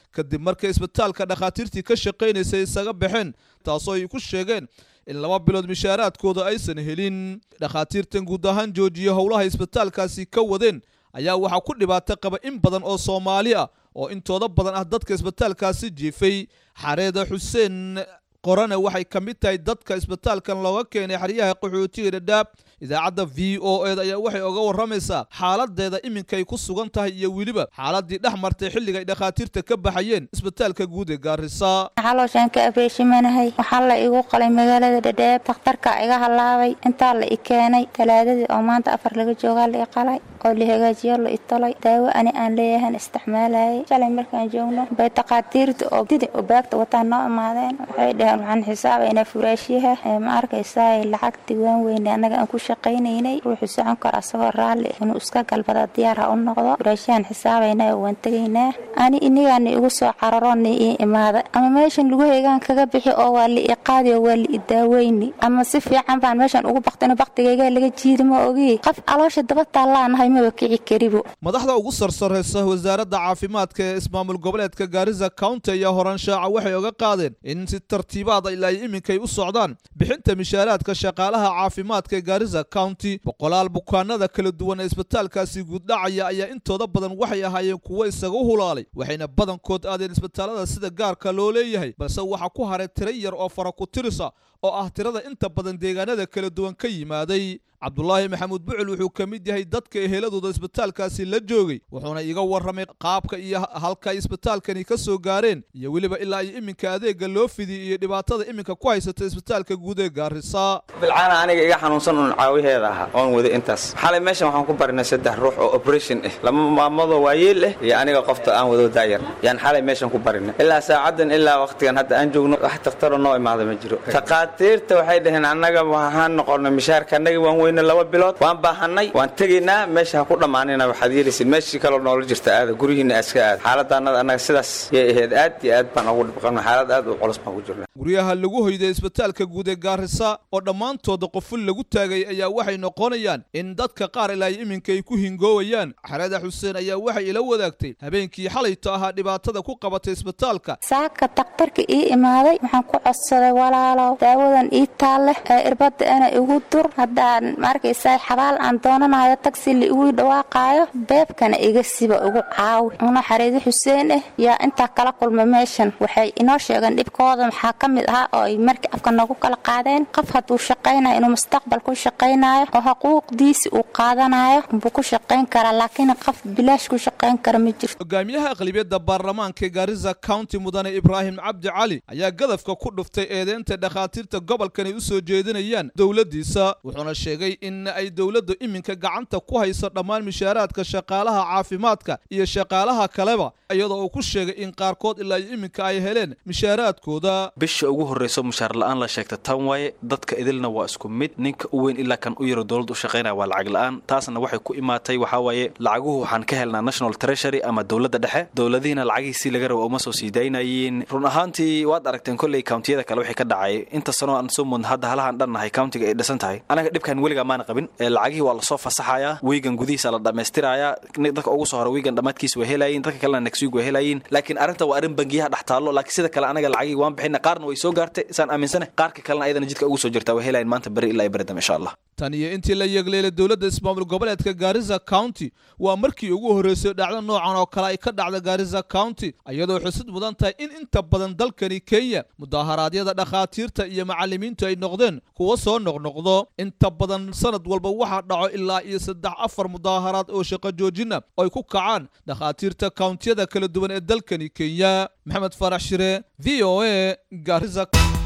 kadib markay isbitaalka dhakhaatiirtii ka shaqaynaysay isaga baxeen taasoo ay ku sheegeen in laba bilood mishaaraadkooda aysan helin dhakhaatiirtan guud ahaan joojiya howlaha isbitaalkaasi ka wadeen ayaa waxaa ku dhibaato qaba in badan oo soomaali ah oo intooda badan ah dadka isbitaalkaasi jiifay xareeda xuseen qorane waxay ka mid tahay dadka isbitaalkan looga keenay xeryaha qaxootiga dhadhaab idaacadda v o ed ayaa waxay oga warramaysaa xaaladeeda iminkay ku sugan tahay iyo weliba xaaladii dhex martay xilliga ay dhakhaatiirta ka baxayeen isbitaalka guud ee gaarisa xalooshaan ka afeeshimanahay waxaa la igu qalay magaalada dhadhaab takhtarka iga halaabay intaa la i keenay talaadadii oo maanta afar laga joogaa la i qalay oo la hagaajiyo la i tolay daawo ani aan leeyahan isticmaalayay shalay markaan joogno bay takhaatiirta oo didi oo baagta wataan noo imaadeen waxay dhaheen waxaan xisaabaynaa furaashiyaha ma arkaysaa lacag diwaan weyne annaga aan ku shaqaynaynay ruuxu socon karo asagoo raalli inuu iska galbada diyaar ha u noqdo furaashiyahan xisaabaynaa oo waan tegaynaa ani inigaana igu soo cararoni ii imaada ama meeshan lagu heegaan kaga bixi oo waa la i qaadi oo waa la i daaweyni ama si fiican baan meeshan ugu baktino baktigayga laga jiidi ma ogi qof caloosha daba taallaanahay maba kici karibo madaxda ugu sarsaraysa wasaaradda caafimaadka ee ismaamul goboleedka gaarisa county ayaa horaanshaaca waxay oga qaadeen in si tartiibaada ilaa ay iminkay u socdaan bixinta mishaaraadka shaqaalaha caafimaadka ee gaarisa county boqolaal bukaanada kala duwan ee isbitaalkaasi guuddhacaya ayaa intooda badan waxay ahaayeen kuwo isaga u hulaalay waxayna badankood aadeen isbitaalada sida gaarka loo leeyahay balse waxaa ku haray tiro yar oo fara ku tirisa oo ah tirada inta badan deegaanada kala duwan ka yimaaday cabdulaahi maxamuud bucul wuxuu ka mid yahay dadka eheladooda isbitaalkaasi la joogay wuxuuna iga warramay qaabka iyo halka ay isbitaalkani ka soo gaareen iyo weliba ilaa iyo iminka adeega loo fidiyey iyo dhibaatada iminka ku haysata isbitaalka guud ee gaarisa bilcaana aniga iga xanuunsan uun caawiheeda ahaa oon wada intaas xalay meeshan waxaan ku barinay saddex ruux oo operation ah lama maamadoo waayeel ah iyo aniga qofta aan wado daayar yaan xalay meeshan ku barinay ilaa saacadan ilaa waqtigan hadda aan joogno wax dakhtaro noo imaada ma jiro takhaatiirta waxay dhaheen annaga waxaan noqonay mishaarka annaga waan weyne laba bilood waan baahanay waan tegaynaa meesha ha ku dhammaanina waxaad yeelaysid meeshii kaloo noola jirta aada guryihiina aska aada xaaladaanada annaga sidaas yay ahayd aad iyo aad baan ugu dhibqanay xaalad aad u culus baan ku jirna guryaha lagu hoyday isbitaalka guud ee gaarisa oo dhammaantooda qoful lagu taagay ayaa waxay noqonayaan in dadka qaar ilaa iminka ay ku hingoowayaan xarada xuseen ayaa waxay ila wadaagtay habeenkii xalayto ahaa dhibaatada ku qabatay isbitaalka saaka takhtarka ii imaaday waxaan ku codsaday walaalow daawadan ii taalleh ee irbadda ana igu dur haddaan maarkaysaa xabaal aan doonanayo tagsi la igu dhawaaqaayo beebkana iga siba ugu caawi una xariidi xuseen ah yaa intaa kala kulma meeshan waxay inoo sheegeen dhibkooda maxaa ka mid ahaa oo ay markii afka noogu kala qaadeen qof hadduu shaqaynayo inuu mustaqbal ku shaqaynayo oo xuquuqdiisi uu qaadanayo buu ku shaqayn karaa laakiin qof bilaash ku shaqayn kara ma jirto hogaamiyaha aqlibiyadda baarlamaanka ee gaarisa county mudane ibraahim cabdi cali ayaa gadafka ku dhuftay eedeynta dhakhaatiirta gobolkani u soo jeedinayaan dowladdiisa wuxuuna sheegay in ay dowladdu iminka gacanta ku hayso dhammaan mishaaraadka shaqaalaha caafimaadka iyo shaqaalaha kaleba iyadoo uu ku sheegay in qaarkood ilaa iyo iminka ay heleen mishaaraadkooda bisha ugu horreyso mushaar la'aan la sheegta tan waaye dadka idilna waa isku mid ninka u weyn ilaa kan u yaro dowladda u shaqaynaya waa lacag la'aan taasna waxay ku imaatay waxaa waaye lacaguhu waxaan ka helnaa national treasury ama dowladda dhexe dowladihiina lacagihiisii laga rabo uma soo sii daynayeen run ahaantii waad aragteen kolley countiyada kale wixii ka dhacay inta sanoo aan soo mudna hadda halahaan dhannahay countiga ay dhisan tahay anaga dhibkan weligaa maana qabin lacagihii waa lasoo fasaxayaa wiigan gudihiisa la dhammaystirayaa dadka ugu soo hora wiigan dhammaadkiisa waa helayiin dadka kalena next week waa helayiin laakiin arrinta waa arrin bangiyaha dhex taallo laakiin sida kale anaga lacagihii waan bixina qaarna way soo gaartay isaan aaminsane qaarka kalena ayadana jidka ugu soo jirtaa waa helayin maanta beri ilaa beri dambe insha allah tan iyo intii la yeegleelay dowladda ismaamul goboleedka gaarisa county waa markii ugu horreysay dhacdo noocan oo kale ay ka dhacda gaarisa county iyadoo xusid mudan tahay in inta badan dalkani kenya mudaharaadyada dhakhaatiirta iyo macallimiintu ay noqdeen kuwo soo noqnoqdo inta badan sanad walba waxaa dhaco ilaa iyo saddex afar mudaaharaad oo shaqo joojina oo ay ku kacaan dhakhaatiirta kountiyada kala duwan ee dalkani kenya maxamed farax shire v o a gaarisa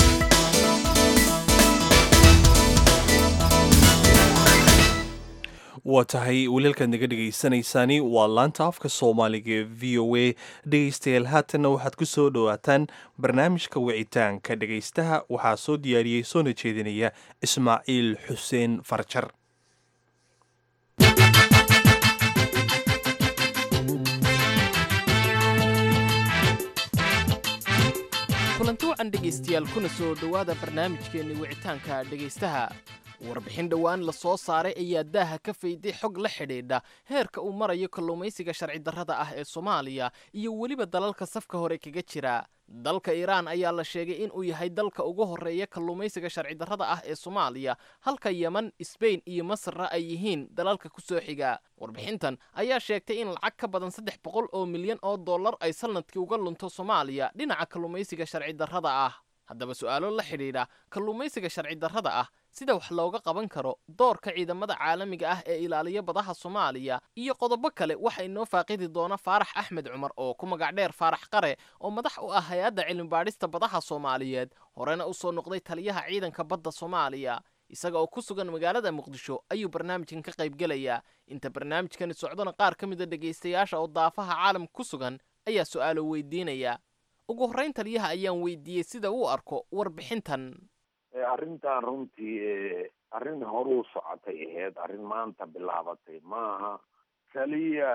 waa tahay waliilkaad naga dhegaysanaysaani waa laanta afka soomaaliga ee v o a dhegaystayaal haatanna waxaad ku soo dhowaataan barnaamijka wicitaanka dhegaystaha waxaa soo diyaariyey soona jeedinaya ismaaciil xuseen farjar kulanti wacan dhegaystayaal kuna soo dhowaada barnaamijkeenni wicitaanka dhegaystaha warbixin dhowaan la soo saaray ayaa daaha ka fayday xog la xidhiidha heerka uu marayo kalluumaysiga sharci darrada ah ee soomaaliya iyo weliba dalalka safka hore kaga jira dalka iiraan ayaa la sheegay in uu yahay dalka ugu horreeya kalluumaysiga sharci darrada ah ee soomaaliya halka yeman sbain iyo masarna ay yihiin dalalka ku soo xiga warbixintan ayaa sheegtay in lacag ka badan saddex boqol oo milyan oo dollar ay sanadkii uga lunto soomaaliya dhinaca kalluumaysiga sharci darrada ah haddaba su'aalo la xidhiidha kalluumaysiga sharci darrada ah sida wax looga qaban karo doorka ciidamada caalamiga ah ee ilaaliya badaha soomaaliya iyo qodobo kale waxa inoo faaqidi doona faarax axmed cumar oo ku magac dheer faarax qare oo madax u ah hay-adda cilmibaadhista badaha soomaaliyeed horena u soo noqday taliyaha ciidanka badda soomaaliya isaga oo ku sugan magaalada muqdisho ayuu barnaamijkan ka qaybgelayaa inta barnaamijkani socdona qaar ka mida dhegaystayaasha oo daafaha caalam ku sugan ayaa su'aalo weydiinaya ugu horrayn taliyaha ayaan weydiiyey sida uu arko warbixintan arrintan runtii arrin horuu socotay ahayd arrin maanta bilaabatay maaha keliya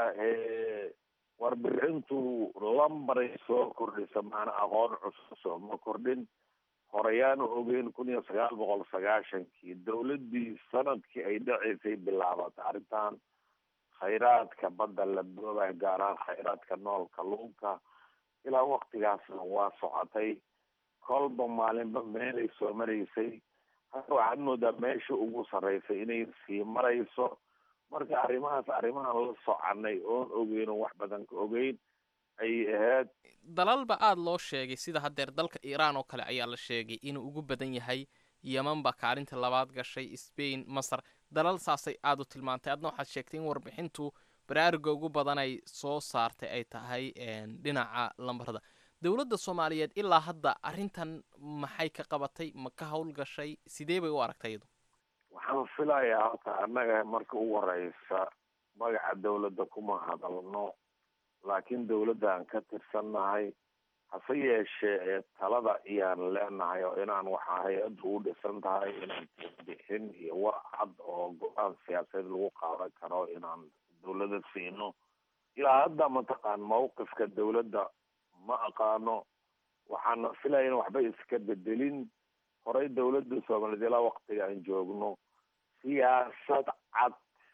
warbixintu lambaray soo kordhisa maana aqoon cusub sooma kordhin horeyaanu ogeyn kun iyo sagaal boqol sagaashankii dawladdii sanadkii ay dhaceysay bilaabatay arrintan khayraadka badda la boobay gaar ahaan khayraadka nool kalluunka ilaa waktigaasna waa socotay kolba maalinba meelay soo maraysay hadda waxaad moodaa meesha ugu sarreysay inay sii marayso marka arrimahaas arrimahan la soconay oon ogeyn oo wax badan ka ogeyn ayay ahayd dalalba aada loo sheegay sida haddeer dalka iiraan oo kale ayaa la sheegay inuu ugu badan yahay yeman baa kaalinta labaad gashay sbain masar dalal saasay aada u tilmaantay adna waxaad sheegtay in warbixintu baraaruga ugu badan ay soo saartay ay tahay dhinaca lambarada dowladda soomaaliyeed ilaa hadda arrintan maxay ka qabatay ma ka howlgashay sidee bay u aragtay iyadu waxaan filayaa halka annaga marka ugu horeysa magaca dawladda kuma hadalno laakiin dawladdan ka tirsannahay hase yeeshee talada iyaan leenahay oo inaan waxaa hay-addu u dhisan tahay inaan bixin iyo war cad oo go-aan siyaasadeed lagu qaadan karo inaan dawladda siino ilaa hadda mataqaan mawqifka dawladda ma aqaano waxaana filaya in waxba iska bedelin horey dawladda soomaaliyeed ilaa waktiga aan joogno siyaasad cad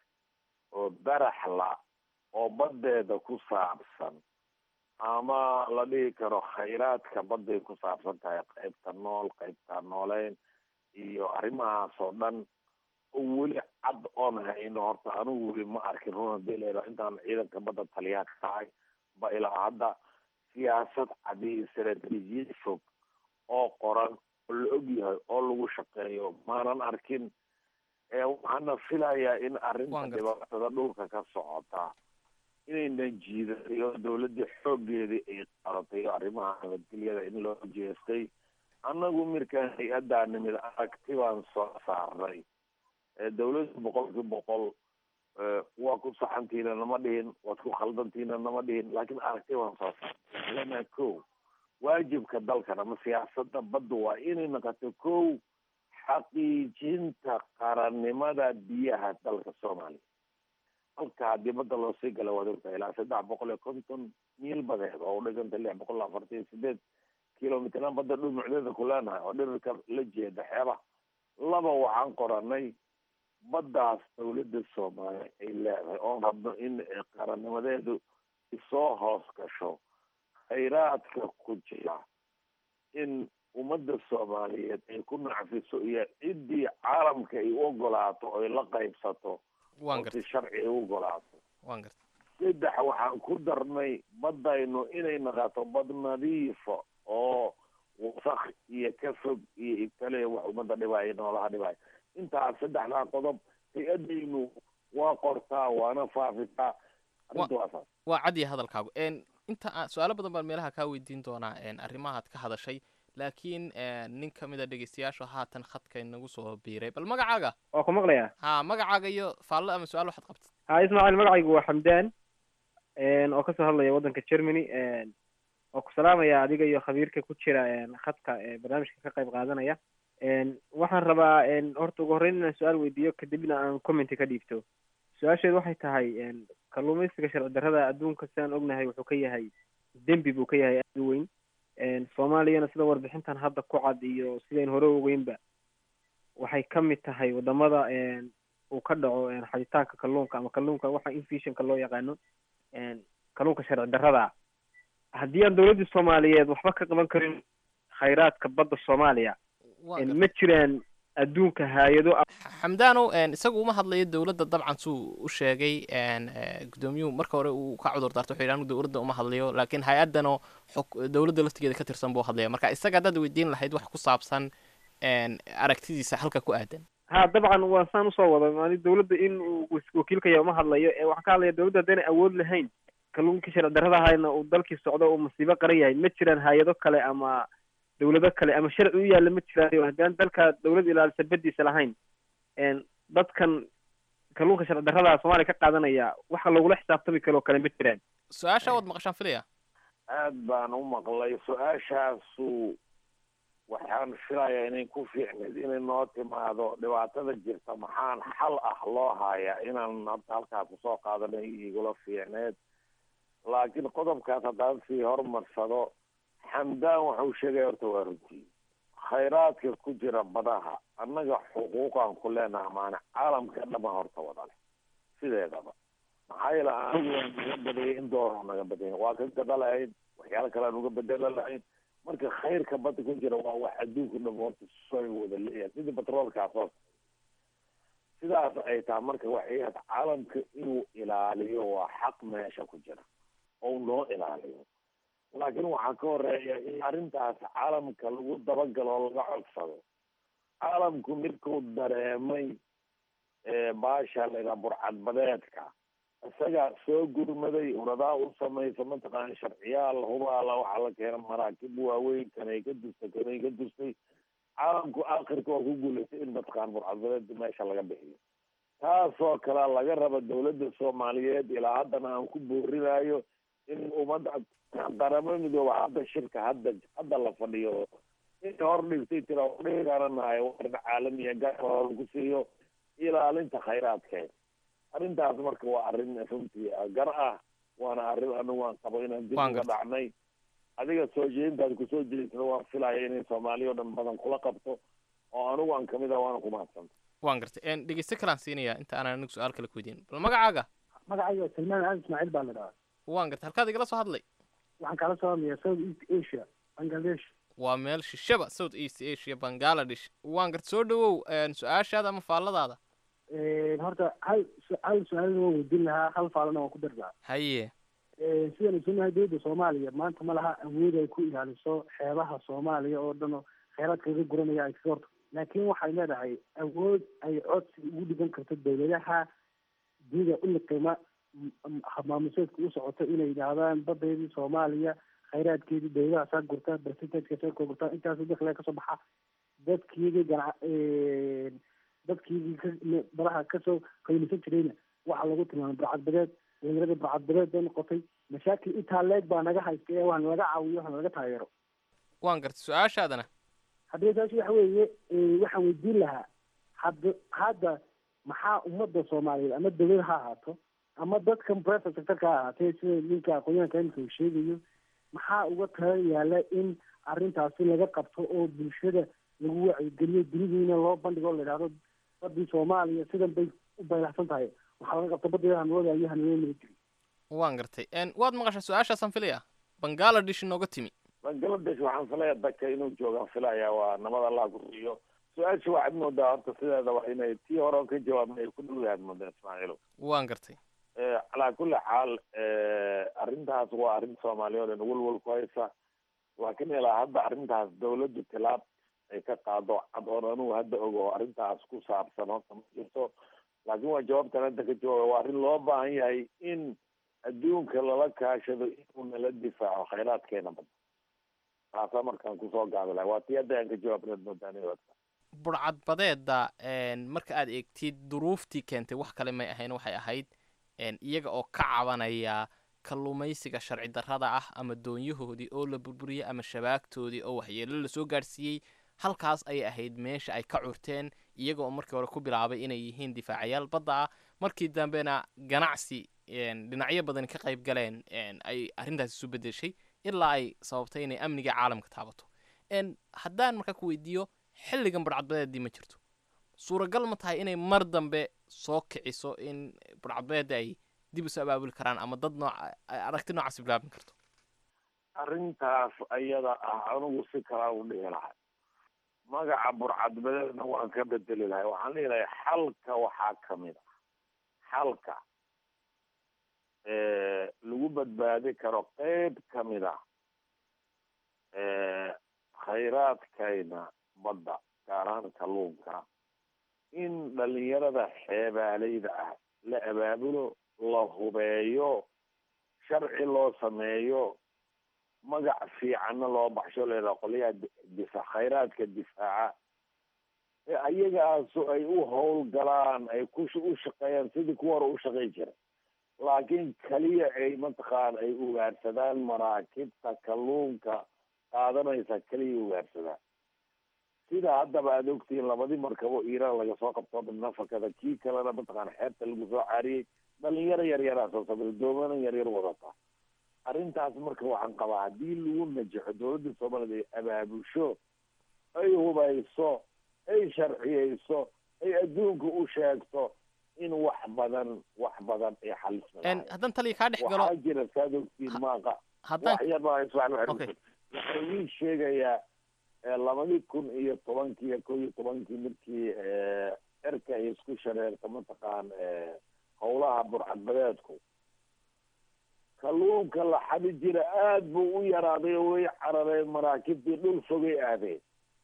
oo baraxla oo baddeeda ku saabsan ama la dhihi karo khayraadka badday ku saabsan tahay qaybta nool qaybta nooleyn iyo arrimahaas oo dhan oo weli cad oon hayno horta anigu weli ma arkin runa delero intaan ciidanka badda taliyaha ka tahay ba ilaa hadda siyaasad cadi istaraatiijiyad fog oo qoran oo la og yahay oo lagu shaqeeyo maanan arkin waxaana filayaa in arrinta dhibaatada dhulka ka socota inaynan jiidatay oo dawladdii xooggeedii ay qaratay oo arrimaha nabadgelyada in loo jeestay annagu mirkaan hay-addaa nimid aragti baan soo saarnay dawladda boqolkii boqol waa ku saxantiina nama dhihin waad ku khaldantiina nama dhihin laakiin aragti baan soo saarnay lana ko waajibka dalkan ama siyaasada badda waa inay noqoto ko xaqiijinta qarannimada biyaha dalka soomaaliya halka haddii badda loo sii gala waad ogtahay ilaa saddex boqol iyo konton miil badeed oo udhiganta lix boqol afartan iyo sideed kilomitran badda dhumucdeeda ku leenahay oo dhirirka la jeeda xeebaha laba waxaan qoranay baddaas dawladda soomaaliya ay leedahay oon rabno in qarannimadeedu isoo hoos gasho khayraadka ku jira in ummadda soomaaliyeed ay ku nacfiso iyo ciddii caalamka ay u ogolaato oy la qaybsato oo si sharci ay u ogolaato saddex waxaan ku darnay baddaynu inay naqato bad nadiifa oo wasaq iyo ka fog iyo ibtale wax ummadda dhibaayo noolaha dhibaayo intaas saddexdaa qodob hay-adaynu waa qortaa waana faafitaa arrinta waa saas waa cadiya hadalkaagu inta su-aalo badan baan meelaha kaa weydiin doonaa arrimahaad ka hadashay laakiin nin ka mid a dhegeystayaashu haatan khadka inagu soo biiray bal magacaaga waa ku maqlayaa ha magacaaga iyo faallo ama su-aal waxaad qabtid ha ismaaciil magacaygu waa xamdaan oo kasoo hadlaya waddanka germany oo ku salaamaya adiga iyo khabiirka ku jira khadka barnaamijka ka qayb qaadanaya waxaan rabaa horta ugu horreyn inaan su-aal weydiiyo kadibna aan commenty ka dhiibto su-aasheedu waxay tahay kalluumaysiga sharci darrada adduunka sidaan ognahay wuxuu ka yahay dembi buu ka yahay aada u weyn soomaaliyana sida warbixintan hadda ku cad iyo sidayn hore ogeynba waxay ka mid tahay wadamada uu ka dhaco xaditaanka kalluunka ama kalluunka waxa infishanka loo yaqaano kalluunka sharci darrada haddii aan dowladda soomaaliyeed waxba ka qaban karin khayraadka badda soomaaliya ma jiraan adduunka hay-ado xamdaanow isagu uma hadlayo dowladda dabcan suu u sheegay gudoomiyuhu marka hore uu ka cudur daarto wuxuu yidhi anigu dowladda uma hadlayo laakiin hay-addanoo xog dowladda laftigeeda ka tirsan buu hadlaya marka isaga haddaad weydiin lahayd wax ku saabsan aragtidiisa halka ku aadan ha dabcan waa saan usoo wada mali dowladda in uu wakiilkaya uma hadlayo ee waxaan ka hadlaya dowladda haddaynay awood lahayn kalluunkii sharci darrada ahayna uu dalkii socdo uu masiibo qaran yahay ma jiraan hay-ado kale ama dowlado kale ama sharci u yaalla ma jiraan haddaan dalka dowlad ilaalisa badiisa lahayn dadkan kalluunka sharci darrada soomaaliya ka qaadanaya waxa lagula xisaabtami karo kale ma jiraan su-aasha waad maqashaan filaya aad baan u maqlay su-aashaasu waxaan filayaa inay ku fiicneed inay noo timaado dhibaatada jirta maxaan xal ah loo hayaa inaan hadda halkaa kusoo qaadanay igula fiicneed laakiin qodobkaas haddaan sii horumarsado xamdaan wuxuu sheegay horta waa runtii khayraadka ku jira badaha annaga xuquuqaan ku leenaha maana caalamka dhama horta wada leh sideedaba maxaa yeele anigu waan naga badayay in dooro naga badaya waa ka gada lahayn waxyaala kale aan uga bedela lahayn marka khayrka badda ku jira waa wax adduunku dham horta sooy wada leeyahay sidii batroolkaas oo sidaas ay tahay marka waxay ahayd caalamka inuu ilaaliyo waa xaq meesha ku jira oo noo ilaaliyo laakiin waxaa ka horeeya in arrintaas caalamka lagu dabagalo oo laga codsado caalamku midkuu dareemay baasha laydhaha burcadbadeedka isagaa soo gurmaday uradaa u samaysa mataqaana sharciyaal hubaala waxaa la keena maraakib waaweyn kanay ka dustay kanay ka dustay caalamku akhirka waa ku guulaystay in mataqaana burcadbadeed meesha laga bixiyo taasoo kale laga raba dowladda soomaaliyeed ilaa haddana aan ku boorinayo in ummadda qaramo midooba hadda shirka hadda hadda la fadhiyo in hor dhigtay tira dhigaranahay warin caalamiya gaar lagu siiyo ilaalinta khayraadkeeda arrintaas marka waa arrin runtii gar ah waana arrin anigu aan qabo inaan dib uga dhacnay adiga soo jeedintaad kusoo jeedisada waan filaya inay soomaaliya o dhan badan kula qabto oo anigu aan kamid ah waana ku mahadsanta waan gartay dhegeyste kalaan siinaya inta aanan anigu su-aal kale ku weydiin bal magacaaga magacayga salmaan ali ismaaciil baa la dhahaa waan gartay halkaad igala soo hadlay waxaan kala soo hadlayaa south east asia bangladesh waa meel shishaba south east asia bangaladesh waan gartay soo dhawow su-aashaada ama faalladaada horta hal hal su-aalna waan weydiin lahaa hal faalana waan ku dari lahaa haye sidaan ogsoonnahay dowladda soomaaliya maanta ma laha awood ay ku ilaaliso xeebaha soomaaliya oo dhan oo kheyraadka laga guranaya ay kaga horto laakiin waxay leedahay awood ay codsi ugu dhigan karto dowladaha dunida u liqima maamuseedka u socoto inay yidhaahdaan badeydii soomaaliya khayraadkeedii dowladaha saa gurta percentageka saa ka gurta intaas dakliga kasoo baxa dadkiigi gana dadkiigii ka badaha kasoo qaylisan jirayna waxaa lagu tilmaamay barcadbadeed dhalinyarada barcadbadeed bay noqotay mashaakil intaa leeg baa naga haysta ee waana laga caawiyo waxana laga taageero waan gartay su-aashaadana haddii taasi waxa weeye waxaan weydiin lahaa hadda hadda maxaa ummadda soomaaliyeed ama dowlad ha ahaato ama dadkan private sectorka ha ahaatee sida ninka aqoonyahanka imika uu sheegayo maxaa uga tala yaala in arrintaasi laga qabto oo bulshada lagu wacyigeliyo dunidiina loo bandhigo o la yidhahdo badii soomaaliya sidan bay u baylaxsan tahay waxaa laga qabta badeeda hanwadayo hanwada mala jiri waan gartay waad maqashaa su-aashaasaan filaya bangaladesh inooga timi bangaladesh waxaan filaya dadka inuu joogaan filaya waa nabad allah ku siiyo su-aasha waxaad moodaa horta sideedaba inay tii hore oo ka jawaabna ay ku dhowdahaad moodaa ismaaciilo waan gartay calaa kulli xaal arrintaas waa arrin soomaaliya o dhan welwel ku haysa laakiin ilaa hadda arrintaas dawladdu tilaab ay ka qaado cad oon anugu hadda ogo oo arrintaas ku saabsan horta ma jirto laakiin waa jawaabtan hadda ka jawaaba waa arrin loo baahan yahay in adduunka lala kaashado inuu nala difaaco khayraadkeena badda taasaa markaan kusoo gaabi lahay waa tii hadda aan ka jawaabnaad moodaaniyodka burcadbadeeda marka aad eegtid duruuftii keentay wax kale may ahayn waxay ahayd iyaga oo ka cabanaya kalluumaysiga sharci darrada ah ama doonyahoodii oo la burburiyey ama shabaagtoodii oo waxyeelo lasoo gaadhsiiyey halkaas ayay ahayd meesha ay ka curteen iyaga oo markii hore ku bilaabay inay yihiin difaacayaal badda ah markii dambena ganacsi dhinacyo badan ka qayb galeen ay arrintaas isu bedeshay ilaa ay sababtay inay amniga caalamka taabato haddaan markaa ku weydiiyo xilligan burcadbadeedii ma jirto suuragal ma tahay inay mar dambe soo kiciso in burcadbeeda ay dib isu abaabuli karaan ama dad nooca aragti noocaas bilaabin karto arrintaas ayada ah anigu si kalaa u dhihi lahay magaca burcadbadeedna waan ka bedeli lahay waxaan dhihi lahay xalka waxaa kamid ah xalka lagu badbaadi karo qeyb kamid ah khayraadkayna badda gaar ahaan kalluunka in dhalinyarada xeebaaleyda ah la abaabulo la hubeeyo sharci loo sameeyo magac fiicanna loo baxsho leedaha qolyaha difa khayraadka difaaca ee ayagaasu ay u howlgalaan ay ku u shaqeeyaan sidii kuwa hore u shaqayn jiray laakiin keliya ay mataqaan ay ugaarsadaan maraakibta kalluunka qaadanaysa keliya ugaarsadaan sida haddaba aada ogtihiin labadii markabo iiraan laga soo qabto midna fakada kii kalena mataqaan xeebta lagu soo caariyey dhalinyaro yaryaraa soo sabir doomana yaryar wadata arrintaas marka waxaan qabaa haddii lagu najaxo dowladda soomaaliyad ay abaabusho ay hubayso ay sharciyeyso ay adduunka u sheegto in wax badan wax badan ay xalisma haddaan taliya kaa dhex galo waxaa jira saad ogtiin maaqa haddaan wax yar baa iswax Okay. waxaa ii sheegayaa eh, labadii kun iyo tobankii iyo kow iyo tobankii markii eh, erka ay isku shareerta mataqaan eh, howlaha burcadbadeedku kalluunka la xadi jira aad buu u yaraaday oo way carareen maraakiibtii dhul fogay aadeen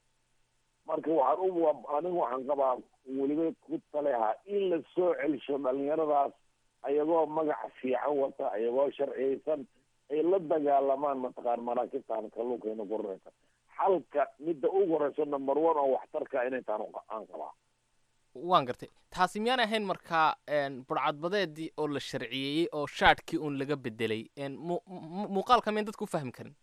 marka waxaan u anigu waxaan qabaa weliba ku taleha in la soo celsho dhalinyaradaas ayagoo magac fiican wata ayagoo sharciyeysan ay la dagaalamaan mataqaan maraakibtaan kalluunkayna guranaysa xalka midda ugu horeyso number one oo waxtarka inay taan aan qabaa waan gartay taasi miyaan ahayn markaa een, burcadbadeedii oo la sharciyeeyey oo shaadhkii uun laga bedelay een, mu- mu- muuqaalka miyan dadku u fahmi karin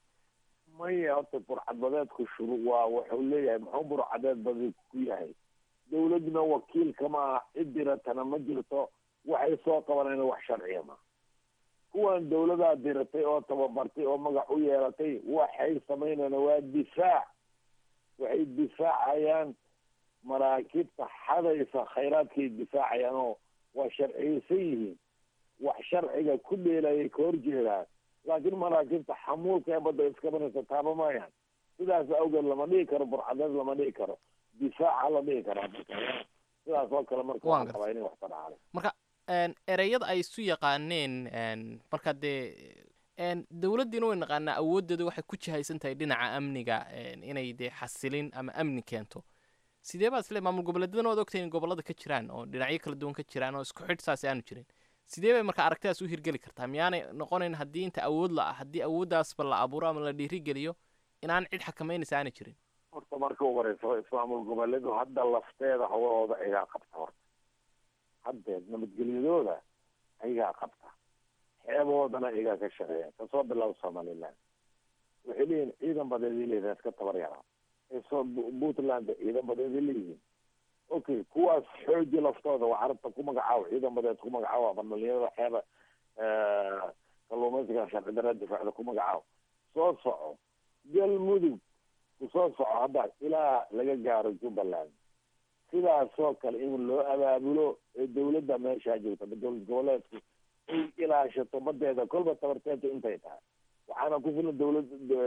maya horta burcadbadeedku shuru waa wuxuu leeyahay muxuu burcadeed badi ku yahay dawladna wakiilka ma aha cid diratana ma jirto waxay soo qabanayna wax sharciya ma kuwan dawladaa diratay oo tababartay oo magac u yeelatay waxay samaynayaan waa difaac waxay difaacayaan maraakiibta xadaysa khayraadkay difaacayaan oo waa sharciyeysan yihiin wax sharciga ku dheelayay ka horjeedaan laakiin maraakiibta xamuulka ee badda iskabanaysa taaba maayaan sidaas awgeed lama dhihi karo burcadeed lama dhihi karo difaaca la dhihi karaa marka sidaas oo kale marka Waan waxaan qabaa inay wax tadhacday marka een, ereyada ay isu yaqaaneen een, marka dee een, dowladdiina way naqaanaa awooddeedu waxay ku jihaysan tahay dhinaca amniga een, inay dee xasilin ama amni keento sidee baa isle maamul goboleedyadana waad ogtahay in gobollada ka jiraan oo dhinacyo kala duwan ka jiraan oo isku xidh saasi aanu jirin sidee bay marka aragtidaas u hirgeli kartaa miyaanay noqonayn haddii inta awood la ah haddii awooddaasba la abuuro ama la dhiirigeliyo inaan cid xakamaynaysa aanay jirin horta marka ugu horeysa ismaamul goboleedu hadda lafteeda hawlahooda ayagaa qabta horta haddeed nabadgelyadooda ayagaa qabta xeebahoodana ayagaa ka shaqeeya kasoo bilaabo somaliland waxay leeyihin ciidan badeeday leeyihin iska tabar yaraa soo puntland ciidan badeeday leeyihiin okay kuwaas xooji laftooda waa carabta ku magacaabo ciidan badeed ku magacaabo ama dhalinyarada xeeba kalluumaysiga sharci darra difaacda ku magacaabo soo soco galmudug kusoo soco hadda ilaa laga gaaro jubbaland sidaasoo kale in loo abaabulo ee dawladda meeshaa joogta dowlad goboleedku ay ilaashato badeeda kolba tabarteeta intay tahay waxaana ku filan dawlad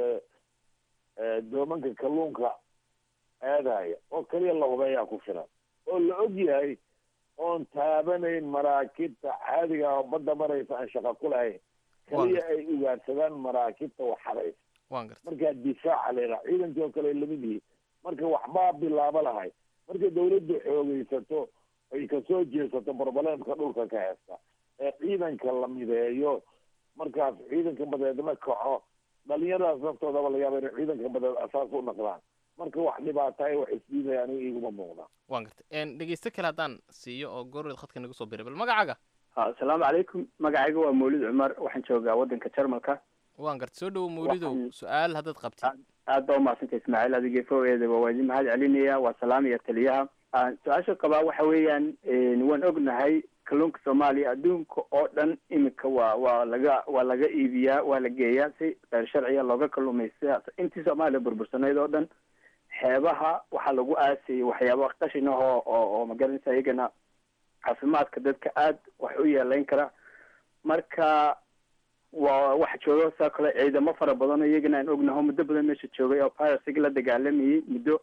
doomanka kalluunka aadaya oo keliya la hubeeyaa ku filan oo la og yahay oon taabanayn maraakiibta caadiga ah oo badda maraysa aan shaqa ku lahayn keliya ay ugaadsadaan maraakiibta waxadaysa waan gartay markaa difaaca leedaha ciidankii oo kale ay lamid yihiin marka waxbaa bilaabo lahay marka dawladdu xoogeysato ay kasoo jeesato barbalemka dhulka ka heesta ee ciidanka la mideeyo markaas ciidanka badeedna kaco dhalinyaradaas naftoodaba laga yaaba inay ciidanka badeed asaas u naqdaan marka wax dhibaataay wax isdiidaya aniga iguma muuqda waan gartay een, dhegeysto kale haddaan siiyo oo goorweed khadka nagu soo biray bal magacaaga asalaamu calaykum magacayga waa mawlid cumar waxaan joogaa waddanka jarmalka waan gartay soo dhowo mawlidow su-aal haddaad qabtid aad baa umahadsantay ismaaciil adigii fogeedaba waa idin mahad celinaya waa salaamaya taliyaha Aan su-aasha qabaa waxa weeyaan waan ognahay kalluunka soomaaliya adduunka oo dhan iminka waa waa laga waa laga iibiyaa waa la geeyaa si qeyr sharciya looga kalluumaysta intii soomaaliya burbursanayd oo dhan xeebaha waxaa lagu aasayay waxyaaba qashin ah oo oo oo magaranaysa iyagana caafimaadka dadka aad wax u yeelayn kara marka waa waxa jooga saa kale ciidamo fara badan oo iyagana aan ognaho muddo badan meesha joogay oo piracyga la dagaalamayay muddo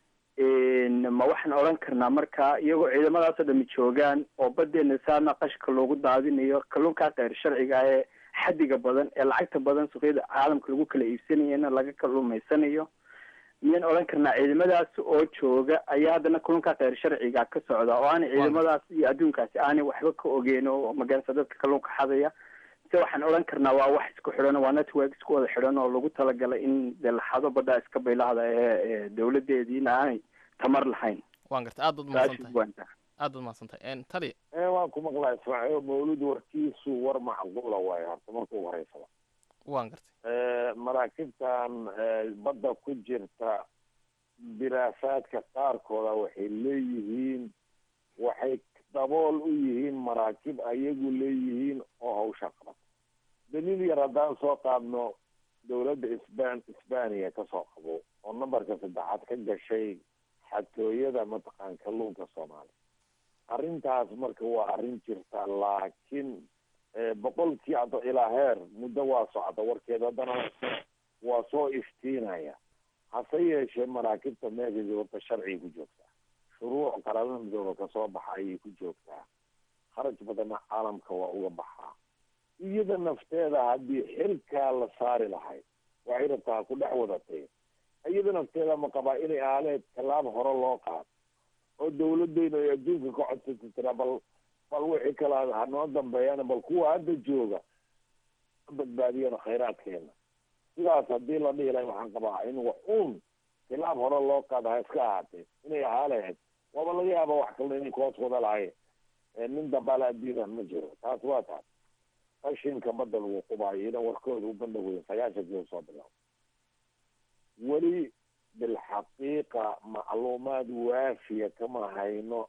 ma waxaan odhan karnaa marka iyagoo ciidamadaasoo dhami joogaan oo badeena saana qashka loogu daadinayo kalluunkaa keyr sharciga ee xadiga badan ee lacagta badan suuqyada caalamka lagu kala iibsanayana laga kalluumaysanayo miyaan odhan karnaa ciidamadaas oo jooga ayaa haddana kalluunkaa keyr sharciga ka socda oo aanay ciidamadaas iyo adduunkaasi aanay waxba ka ogeyn oo magaranaysa dadka kalluunka xadaya se waxaan odhan karnaa waa wax isku xidhan waa network isku wada xidhan oo lagu talagalay in dee laxado badhaa iska baylahda ee dawladeediina aanay tamar lahayn waan garta aad baad mahadsantahay aad baad mahadsantahay tali waan ku maqlaa ismaaciil mawlud warkiisu war macquula waaye horta marka ugu horeysaba waan gartay maraakiibtan badda ku jirta diraasaadka qaarkooda waxay leeyihiin waxay dabool u yihiin maraakiib ayagu leeyihiin oo hawsha qabata daliil yar haddaan soo qaadno dowladda isban isbaniya kasoo qabo oo nambarka saddexaad ka gashay xatooyada mataqaan kalluunka soomaaliya arrintaas marka waa arrin jirta laakiin boqolkii hadda ilaa heer muddo waa socda warkeeda haddana waa soo iftiinaya hase yeeshee maraakiibta meesha horta sharciga ku joogtaa shuruuc qaramada midooba kasoo baxa ayay ku joogtaa kharaj badanna caalamka waa uga baxaa iyada nafteeda haddii xilkaa la saari lahayd waxay rabtaa ku dhex wadatay iyada nafteeda ma qabaa inay aaleed tallaab hore loo qaado oo dawladeyna ay adduunka ka codsata tiraa bal bal wixii kala hanoo dambeeyana bal kuwa hadda jooga badbaadiyana khayraadkeena sidaas haddii la dhihi lahay waxaan qabaa in wax uun tilaab hore loo qaada ha iska ahaatee inay ahaa lahayd waaba laga yaaba wax kalena inay koos wada lahaye nin dambaala addiidan ma jiro taas waa taas qashinka badda lagu qubaayo ina warkooda u bandhagoyin sagaashankii soo bilaabo weli bilxaqiiqa macluumaad waafiya kama hayno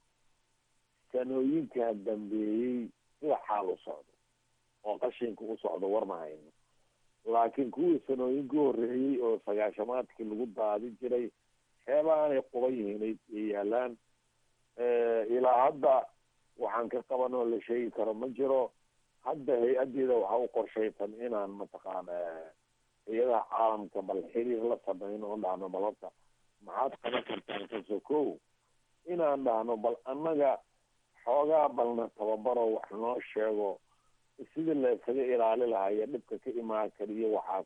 sanooyinkaa dambeeyey sida xaal u socdo oo qashinka u socdo war ma hayno laakiin kuwii sanooyinka horreeyey oo sagaashamaadkii lagu daadi jiray xeebaanay quban yihiin ay yaalaan ilaa hadda waxaan ka qaban oo la sheegi karo ma jiro hadda hay-adeeda waxa u qorshaysan inaan mataqaana hay-adaha caalamka bal xiriir la sameyno oo dhahno bal horta maxaad qaban kartaan kaso kow inaan dhahno bal annaga xoogaa balna tababaro wax noo sheego sidii la isaga ilaali lahaa iyo dhibka ka imaan kariyo waxaas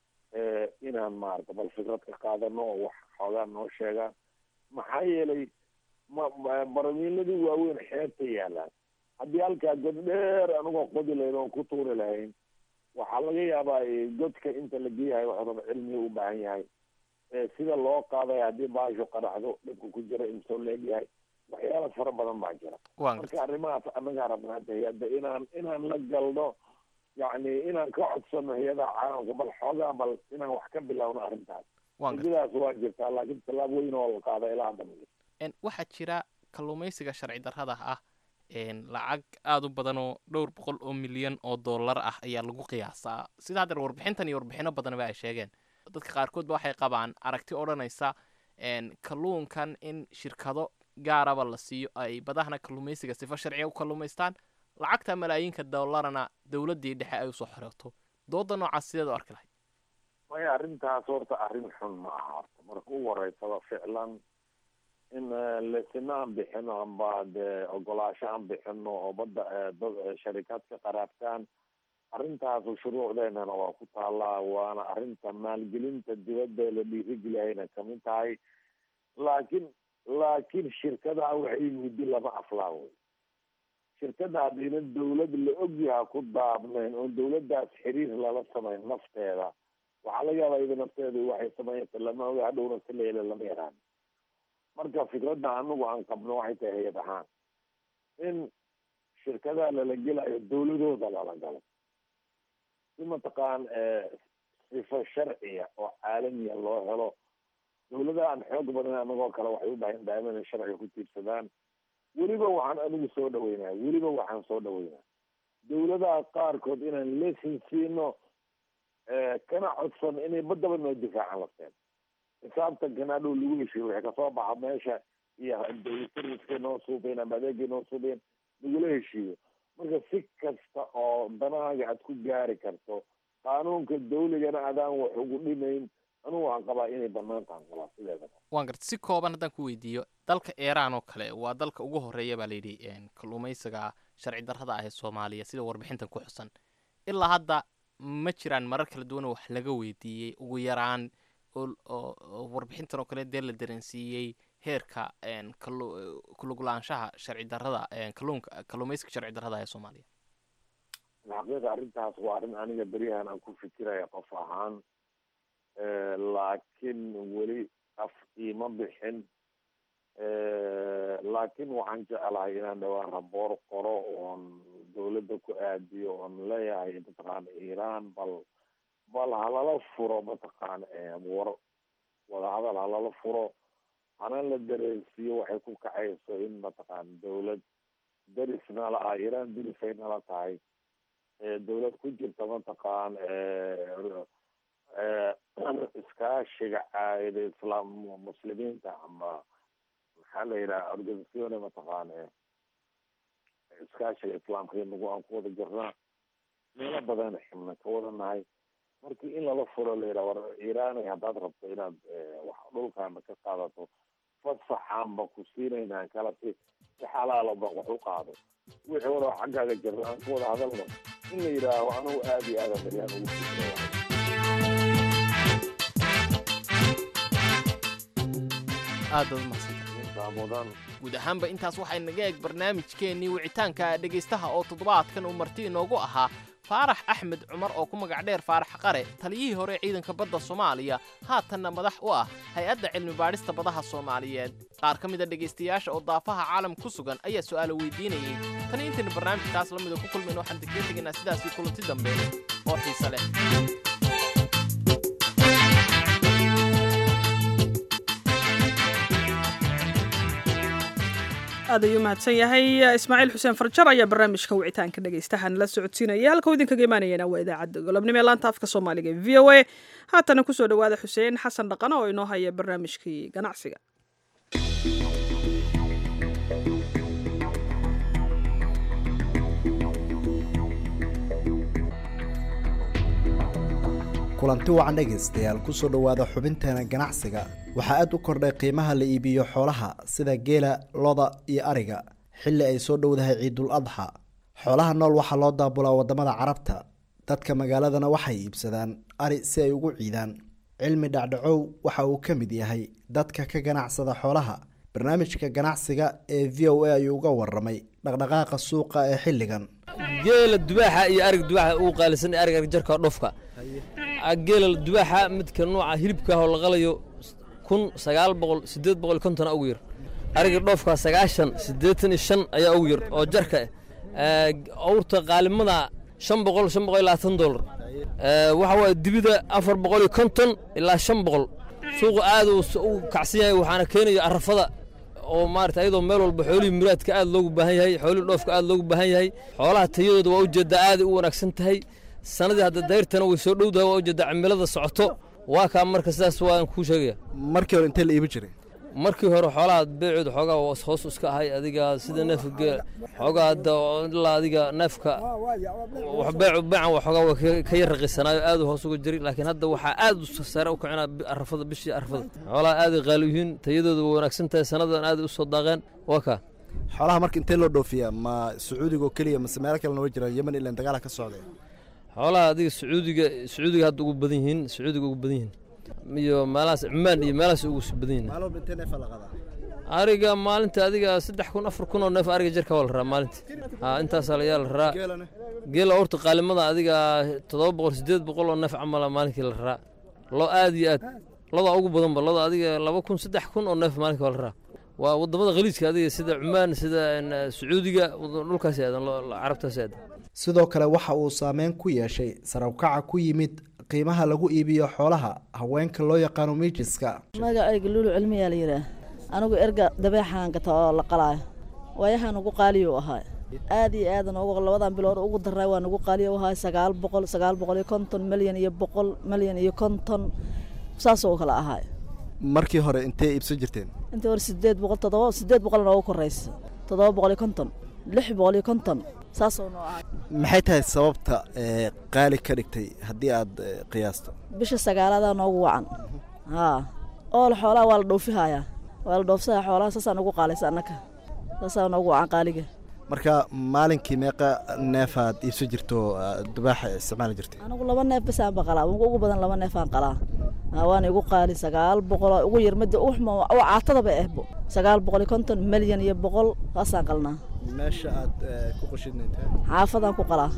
inaan maarata bal fikrad ka qaadano oo wax xoogaa noo sheegaan maxaa yeelay ma baramiiladii waaweyn xeebta yaalaan haddii halkaa god dheer anigoo qodi lahayn oon ku tuuri lahayn waxaa laga yaabaa godka inta la geeyahay waxuuba cilmiga u baahan yahay sida loo qaaday haddii baashu qaraxdo dhibka ku jira imsoo leegyahay waxyaala fara badan baa jira marka arrimahaas annagaa rabna hadda hay-adda inaan inaan la galno yacni inaan ka codsano hay-adaha caalamka bal xoogaa bal inaan wax ka bilowno arrintaas sidaas waa jirtaa laakiin tallaab weyn oo la qaada ilaa hadda ma waxaa jira kalluumaysiga sharci darrada ah lacag aada u badan oo dhowr boqol oo milyan oo dollar ah ayaa lagu qiyaasaa sida haddeer warbixintan iyo warbixino badanba ay sheegeen dadka qaarkoodba waxay qabaan aragti odhanaysa kalluunkan in shirkado gaaraba la siiyo ay badahana kalluumaysiga sifo sharciga u kalluumaystaan lacagta malaayiinka dollarna dowladdii dhexe ay usoo xorooto dooda noocaas sideed u arki lahayd maya arrintaas horta arrin xun ma aha horta marka ugu horeysaba ficlan in lesina aan bixino amba dee ogolaasho aan bixino oo badda dad sharikaad ka qaraabtaan arrintaasu shuruucdeenana waa ku taallaa waana arrinta maalgelinta dibadda la dhiirigeliyayna kamid tahay laakiin laakiin shirkadaha waxay muddi lama aflaa wey shirkada haddayna dawlad la ogyaha ku daabnayn oon dawladdaas xiriir lala samayn nafteeda waxaa laga yaabaa iyada nafteedu waxay sameynaysa lama oga hadhowna si la yela lama yaraan marka fikradda anagu aan qabno waxay tahay hay-ad ahaan in shirkadaha lala gelayo dawladooda lala galo si mataqaan sifo sharciya oo caalamiya loo helo dawladaha aan xoog badan anagoo kale waxay u baahan daaima inay sharciga ku tiirsadaan weliba waxaan anigu soo dhaweynaa weliba waxaan soo dhaweynaa dawladaha qaarkood inaan lesin siino kana codsan inay badaba noo difaacan lafteen xisaabtankan hadhow lagu heshiyo wixii kasoo baxa meesha iyo servicekay noo suubeen ama adeegay noo suubeen lagula heshiiyo marka si kasta oo danahaaga aad ku gaari karto qaanuunka dawligana adaan wax ugu dhimayn anugu waxaan qabaa inay banaan tahan qabaa sideedaba waan garta si kooban haddaan ku weydiiyo dalka iiraan oo kale waa dalka ugu horeeya baa layidhi kalluumaysiga sharci darrada ah ee soomaaliya sida warbixintan ku xusan ilaa hadda ma jiraan marar kala duwan oo wax laga weydiiyey ugu yaraan oo warbixintan oo kale dee la dareensiiyey heerka kulugulaanshaha sharci darrada kalluunka kalluumaysiga sharci darrada ee soomaaliya xaqiiqa arrintaas waa arrin aniga beryahan aan ku fikiraya qof ahaan laakiin weli af iima bixin laakiin waxaan jeclahay inaan dhawaan raboor qoro oon dawladda ku aadiyo oon leeyahay mataqaana iiraan bal bal halala furo mataqaana war wadahadal halala furo hana la dareensiiyo waxay ku kacayso in mataqaana dawlad derisna la ah iiraan derisay nala tahay dawlad ku jirta mataqaan iskaashiga caayida islaam muslimiinta ama maxaa la yidhaha organisacione mataqaana iskaashiga islaamka inagu aan ku wada jirnaa meelo badan xibna ka wada nahay markii in lala furo la yidhaha war iiraanay haddaad rabto inaad wax dhulkaana ka qaadato fasaxaanba ku siinaynaan kala si si xalaalaba wax u qaado wixii wada xaggaaga jirna aan ku wada hadalno in la yidhaaho anigu aada iyo aada baryaan ugu fikiraya aad baad umahadsantahay guud ahaanba intaas waxay naga eeg barnaamijkeennii wicitaanka dhegaystaha oo toddobaadkan uu marti inoogu ahaa faarax axmed cumar oo ku magac dheer faarax qare taliyihii hore ee ciidanka badda soomaaliya haatanna madax u ah hay-adda cilmi baadhista badaha soomaaliyeed qaar ka mid a dhegaystayaasha oo daafaha caalam ku sugan ayaa su'aalo weydiinayey tani intaynu barnaamijkaas la mida ku kulmayna waxaan degdee tegaynaa sidaasii kulanti dambe oo xiise leh aad ayuu mahadsan yahay ismaaciil xuseen farjar ayaa barnaamijka wicitaanka dhegaystahan la socodsiinaya halka uu idinkaga imaanayana waa idaacadda golobnimo ee laanta afka soomaaliga v o a haatana kusoo dhowaada xuseen xasan dhaqano oo inoo haya barnaamijkii ganacsiga kulanti wacan dhegaystayaal kusoo dhowaada xubinteena ganacsiga waxaa aad u kordhay qiimaha la iibiyo xoolaha sida geela loda iyo ariga xilli ay soo dhowdahay ciidul adxa xoolaha nool waxaa loo daabulaa waddamada carabta dadka magaaladana waxay iibsadaan ari si ay ugu ciidaan cilmi dhacdhacow waxa uu ka mid yahay dadka ka ganacsada xoolaha barnaamijka ganacsiga ee v o a ayuu uga waramay dhaqdhaqaaqa suuqa ee xilligan geela dubaaxa iyo arig dubaaxa ugu qaalisan arig argjarka dhufka geela dubaaxa midka nooca hilibka oo la qalayo kun sagaal boqol sideed boqol kontona ugu yar ariga dhoofka sagaashan siddeetan iyo shan ayaa ugu yar oo jarka ah awrta qaalimada shan boqol shan boqol iyo labaatan dollar waxa waaye dibida afar boqol iyo konton ilaa shan boqol suuqa aad u kacsan yahay waxaana keenaya arafada oo maarata ayadoo meel walba xoolihii muraadka aad loogu baahan yahay xoolihii dhoofka aad loogu baahan yahay xoolaha tayadooda waa ujeeddaa aaday u wanaagsan tahay sanadii hadda dayrtana way soo dhowdahay waa ujeeddaa cimilada socoto waa kaa marka sidaas waan kuu sheegaya markii hore intee la iibi jiray markii hore xoolaha beecooda xoogaa hoos iska ahay adiga sida neefka xoogaa hadda ilaa adiga neefka beecu beecan waa xoogaa waa ka yar raqisanaayo aad hoos uga jiray laakiin hadda waxaa aad sare u kacina arafada bishii arafada xoolaha aaday qaali yihiin tayadooda waa wanaagsan tahay sanadan aaday u soo daaqeen waa kaa xoolaha marka intee loo dhoofiyaa ma sacuudiga oo keliya mase meelo kalena way jiraan yemen ilan dagaala ka socday xoolaha adiga sacuudiga sacuudiga hadda ugu badan yihiin sacuudiga ugu badan yihiin iyo meelahaas cumaan iyo meelahaas ugu badan yihiin maalin walba intee neefa la qadaa ariga maalinta adiga saddex kun afar kun oo neef ariga jirka waa la raraa maalinta ha intaasaa ayaa la raraa geela orta qaalimada adiga toddoba boqol sideed boqol oo neef camala maalinkii la raraa lo aad iyo aad lodaa ugu badanba loda adiga laba kun saddex kun oo neef maalinkii waa la raraa waa wadamada khaliijka adiga sida cumaan sida sacuudiga dhulkaas aadan carabtaas aadan sidoo kale waxa uu saameyn ku yeeshay sarawkaca ku yimid qiimaha lagu iibiyo xoolaha haweenka loo yaqaano miijiska magacayga luulu cilmiyaa la yidhaah anigu erga dabeexaan gata oo la qalaayo waayahaan ugu qaaliyo ahaa aad iyo aadan ugu labadan bilood ugu daray waan ugu qaaliyo ahaa sagaal boqol sagaal boqol iyo konton milyan iyo boqol milyan iyo konton saasoo kale ahaa markii hore intee iibsan jirteen intii hore sideed boqol toddoba sideed boqol noogu koraysa toddoba boqol iyo konton lix boqol iyo konton saasoo noo ahay maxay tahay sababta ee, qaali ka dhigtay haddii aad ee, qiyaasto bisha sagaaladaa noogu wacan haa ool xoolaha waa la dhoofihayaa waa la dhoofsayaa xoolaha saasaa nagu qaalaysa annaka saasaa noogu wacan qaaliga marka maalinkii meeqa neefaad iibsan jirto aa, dubaaxa isticmaali jirtay anigu laba neef basaan ba qalaa ugu ugu badan laba neefaan qalaa Haa, waana igu qaali sagaal boqol oo ugu yar midda uxma oo caatadaba ehbo sagaal boqol iyo konton milyan iyo boqol saasaan qalnaa meesha aad ee, ku qashidnaytaa xaafadaan ku qalaa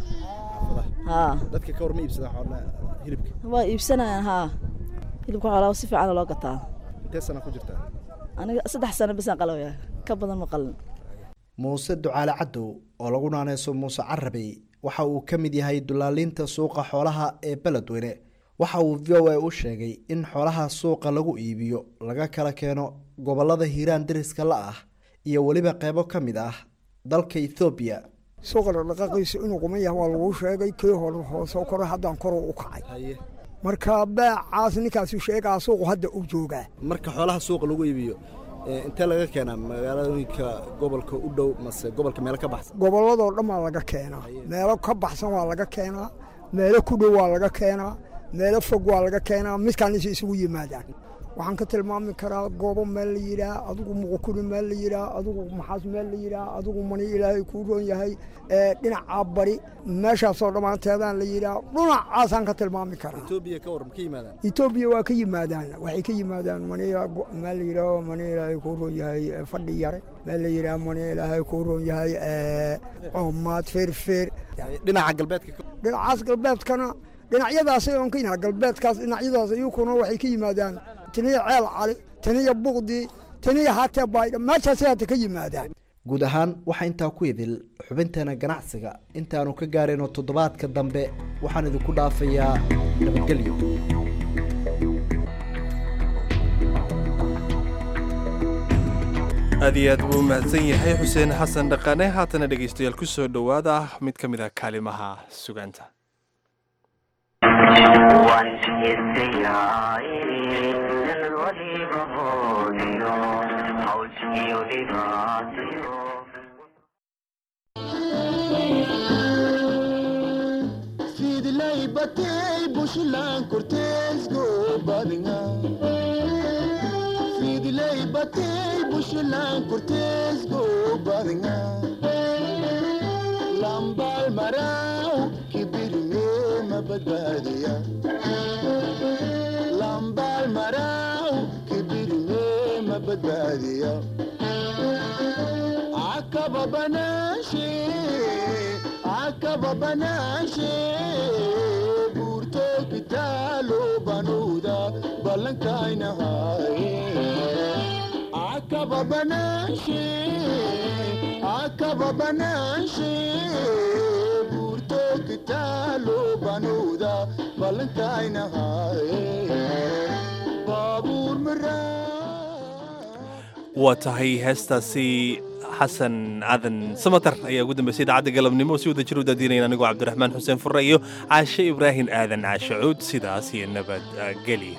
haa dadka ka hor ma iibsadaan xoolaha hilibka waa iibsanayaan haa hilibka xoolaha si fiican loo gataa intee sana ku jirtaa aniga saddex sano basaan qalaya ka badan ma qalin muuse ducaale cadow oo lagu naaneyso muuse carabey waxa uu ka mid yahay dulaaliinta suuqa xoolaha ee beledweyne waxa uu v o a u sheegay in xoolaha suuqa lagu iibiyo laga kala keeno gobolada hiiraan deriska la ah iyo weliba qeybo ka mid ah dalka ethoobiya suuqa dhaqdhaqaaqiisa inuu quman yahay waa lagu sheegay kii hore hoose kore haddaan kor u kacay marka beecaas ninkaasu sheegaa suuqu hadda u joogaa marka xoolaha suuqa lagu iibiyo ee, intee laga keenaa magaalooyinka gobolka u dhow mase gobolka meelo ka baxsan gobolladoo dhan waa laga keenaa meelo ka baxsan waa laga keenaa meelo ku dhow waa laga keenaa meelo fog waa laga keenaa midkaan is isugu yimaadaan waxaan ka tilmaami karaa goobo meel la yidhaah adigu muqukuri meel la yidhaah adigu maxaas meel la yidhaah adigu mani ilaahay kuu roon yahay ee dhinacaa bari meeshaasoo dhammaanteedaan la yidhaah dhinacaasaan ka tilmaami karaa etoobiya ka waran ka yimaadaan etoobiya waa ka yimaadaan waxay ka yimaadaan maniya meel la yidhaaho mani ilaahay kuu roon yahay ee fadhi yare meel la yidhaah mani ilaahay kuu roon yahay ee coomaad feerfeer dhinaca galbeedka dhinacaas galbeedkana dhinacyadaasay oon ka yinaha galbeedkaas dhinacyadaas iyukuna waxay ka yimaadaan taniya ceel cali taniya buqdi taniya hatee baydha meeshaasay hadda ka yimaadaan guud ahaan waxaa intaa ku idil xubinteena ganacsiga intaanu ka gaarayno toddobaadka dambe waxaan idinku dhaafayaa nabadgelyo aad iyo aad buu u mahadsan yahay xuseen xasan dhaqane haatana dhegaystayaal ku soo dhowaada mid ka mid a kaalimaha sugaanta Fidlay batay bushlan cortez go badinga Fidlay batay bushlan cortez go badinga Lambal marau kibirme mabadbadiya Lambal marau kibirme mabadbadiya Akaba banashi akaba banaashe buurto kitaalo banuuda ballankaynahaye akaba banaashe akaba banaashe buurto kitaalo banuuda ballankaynahaye baabuur maraa waa tahay heestaasi xasan cadan samatar ayaa ugu dambeysay idaacadda galabnimo si wada jir u daadiinayna anigoo cabdiraxmaan xuseen furre iyo caashe ibraahim aadan caashe cuud sidaas iyo nabadgelya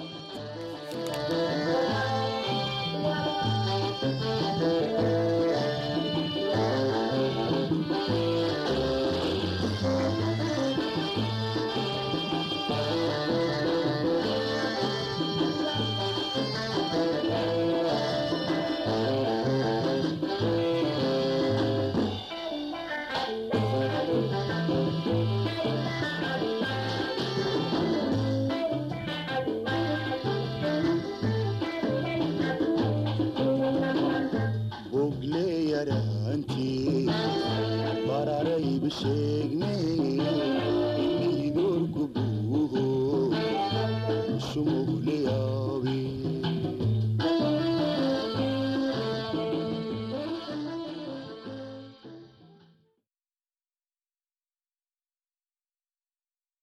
bogle yaraantii bararayba sheegne idoorku buuho sumugle yaabe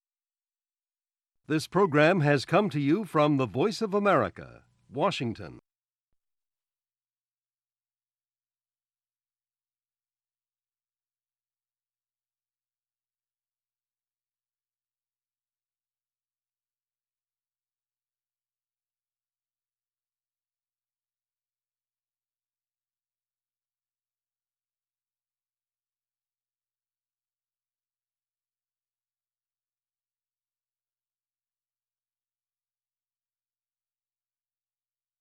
This program has come to you from the Voice of America, Washington.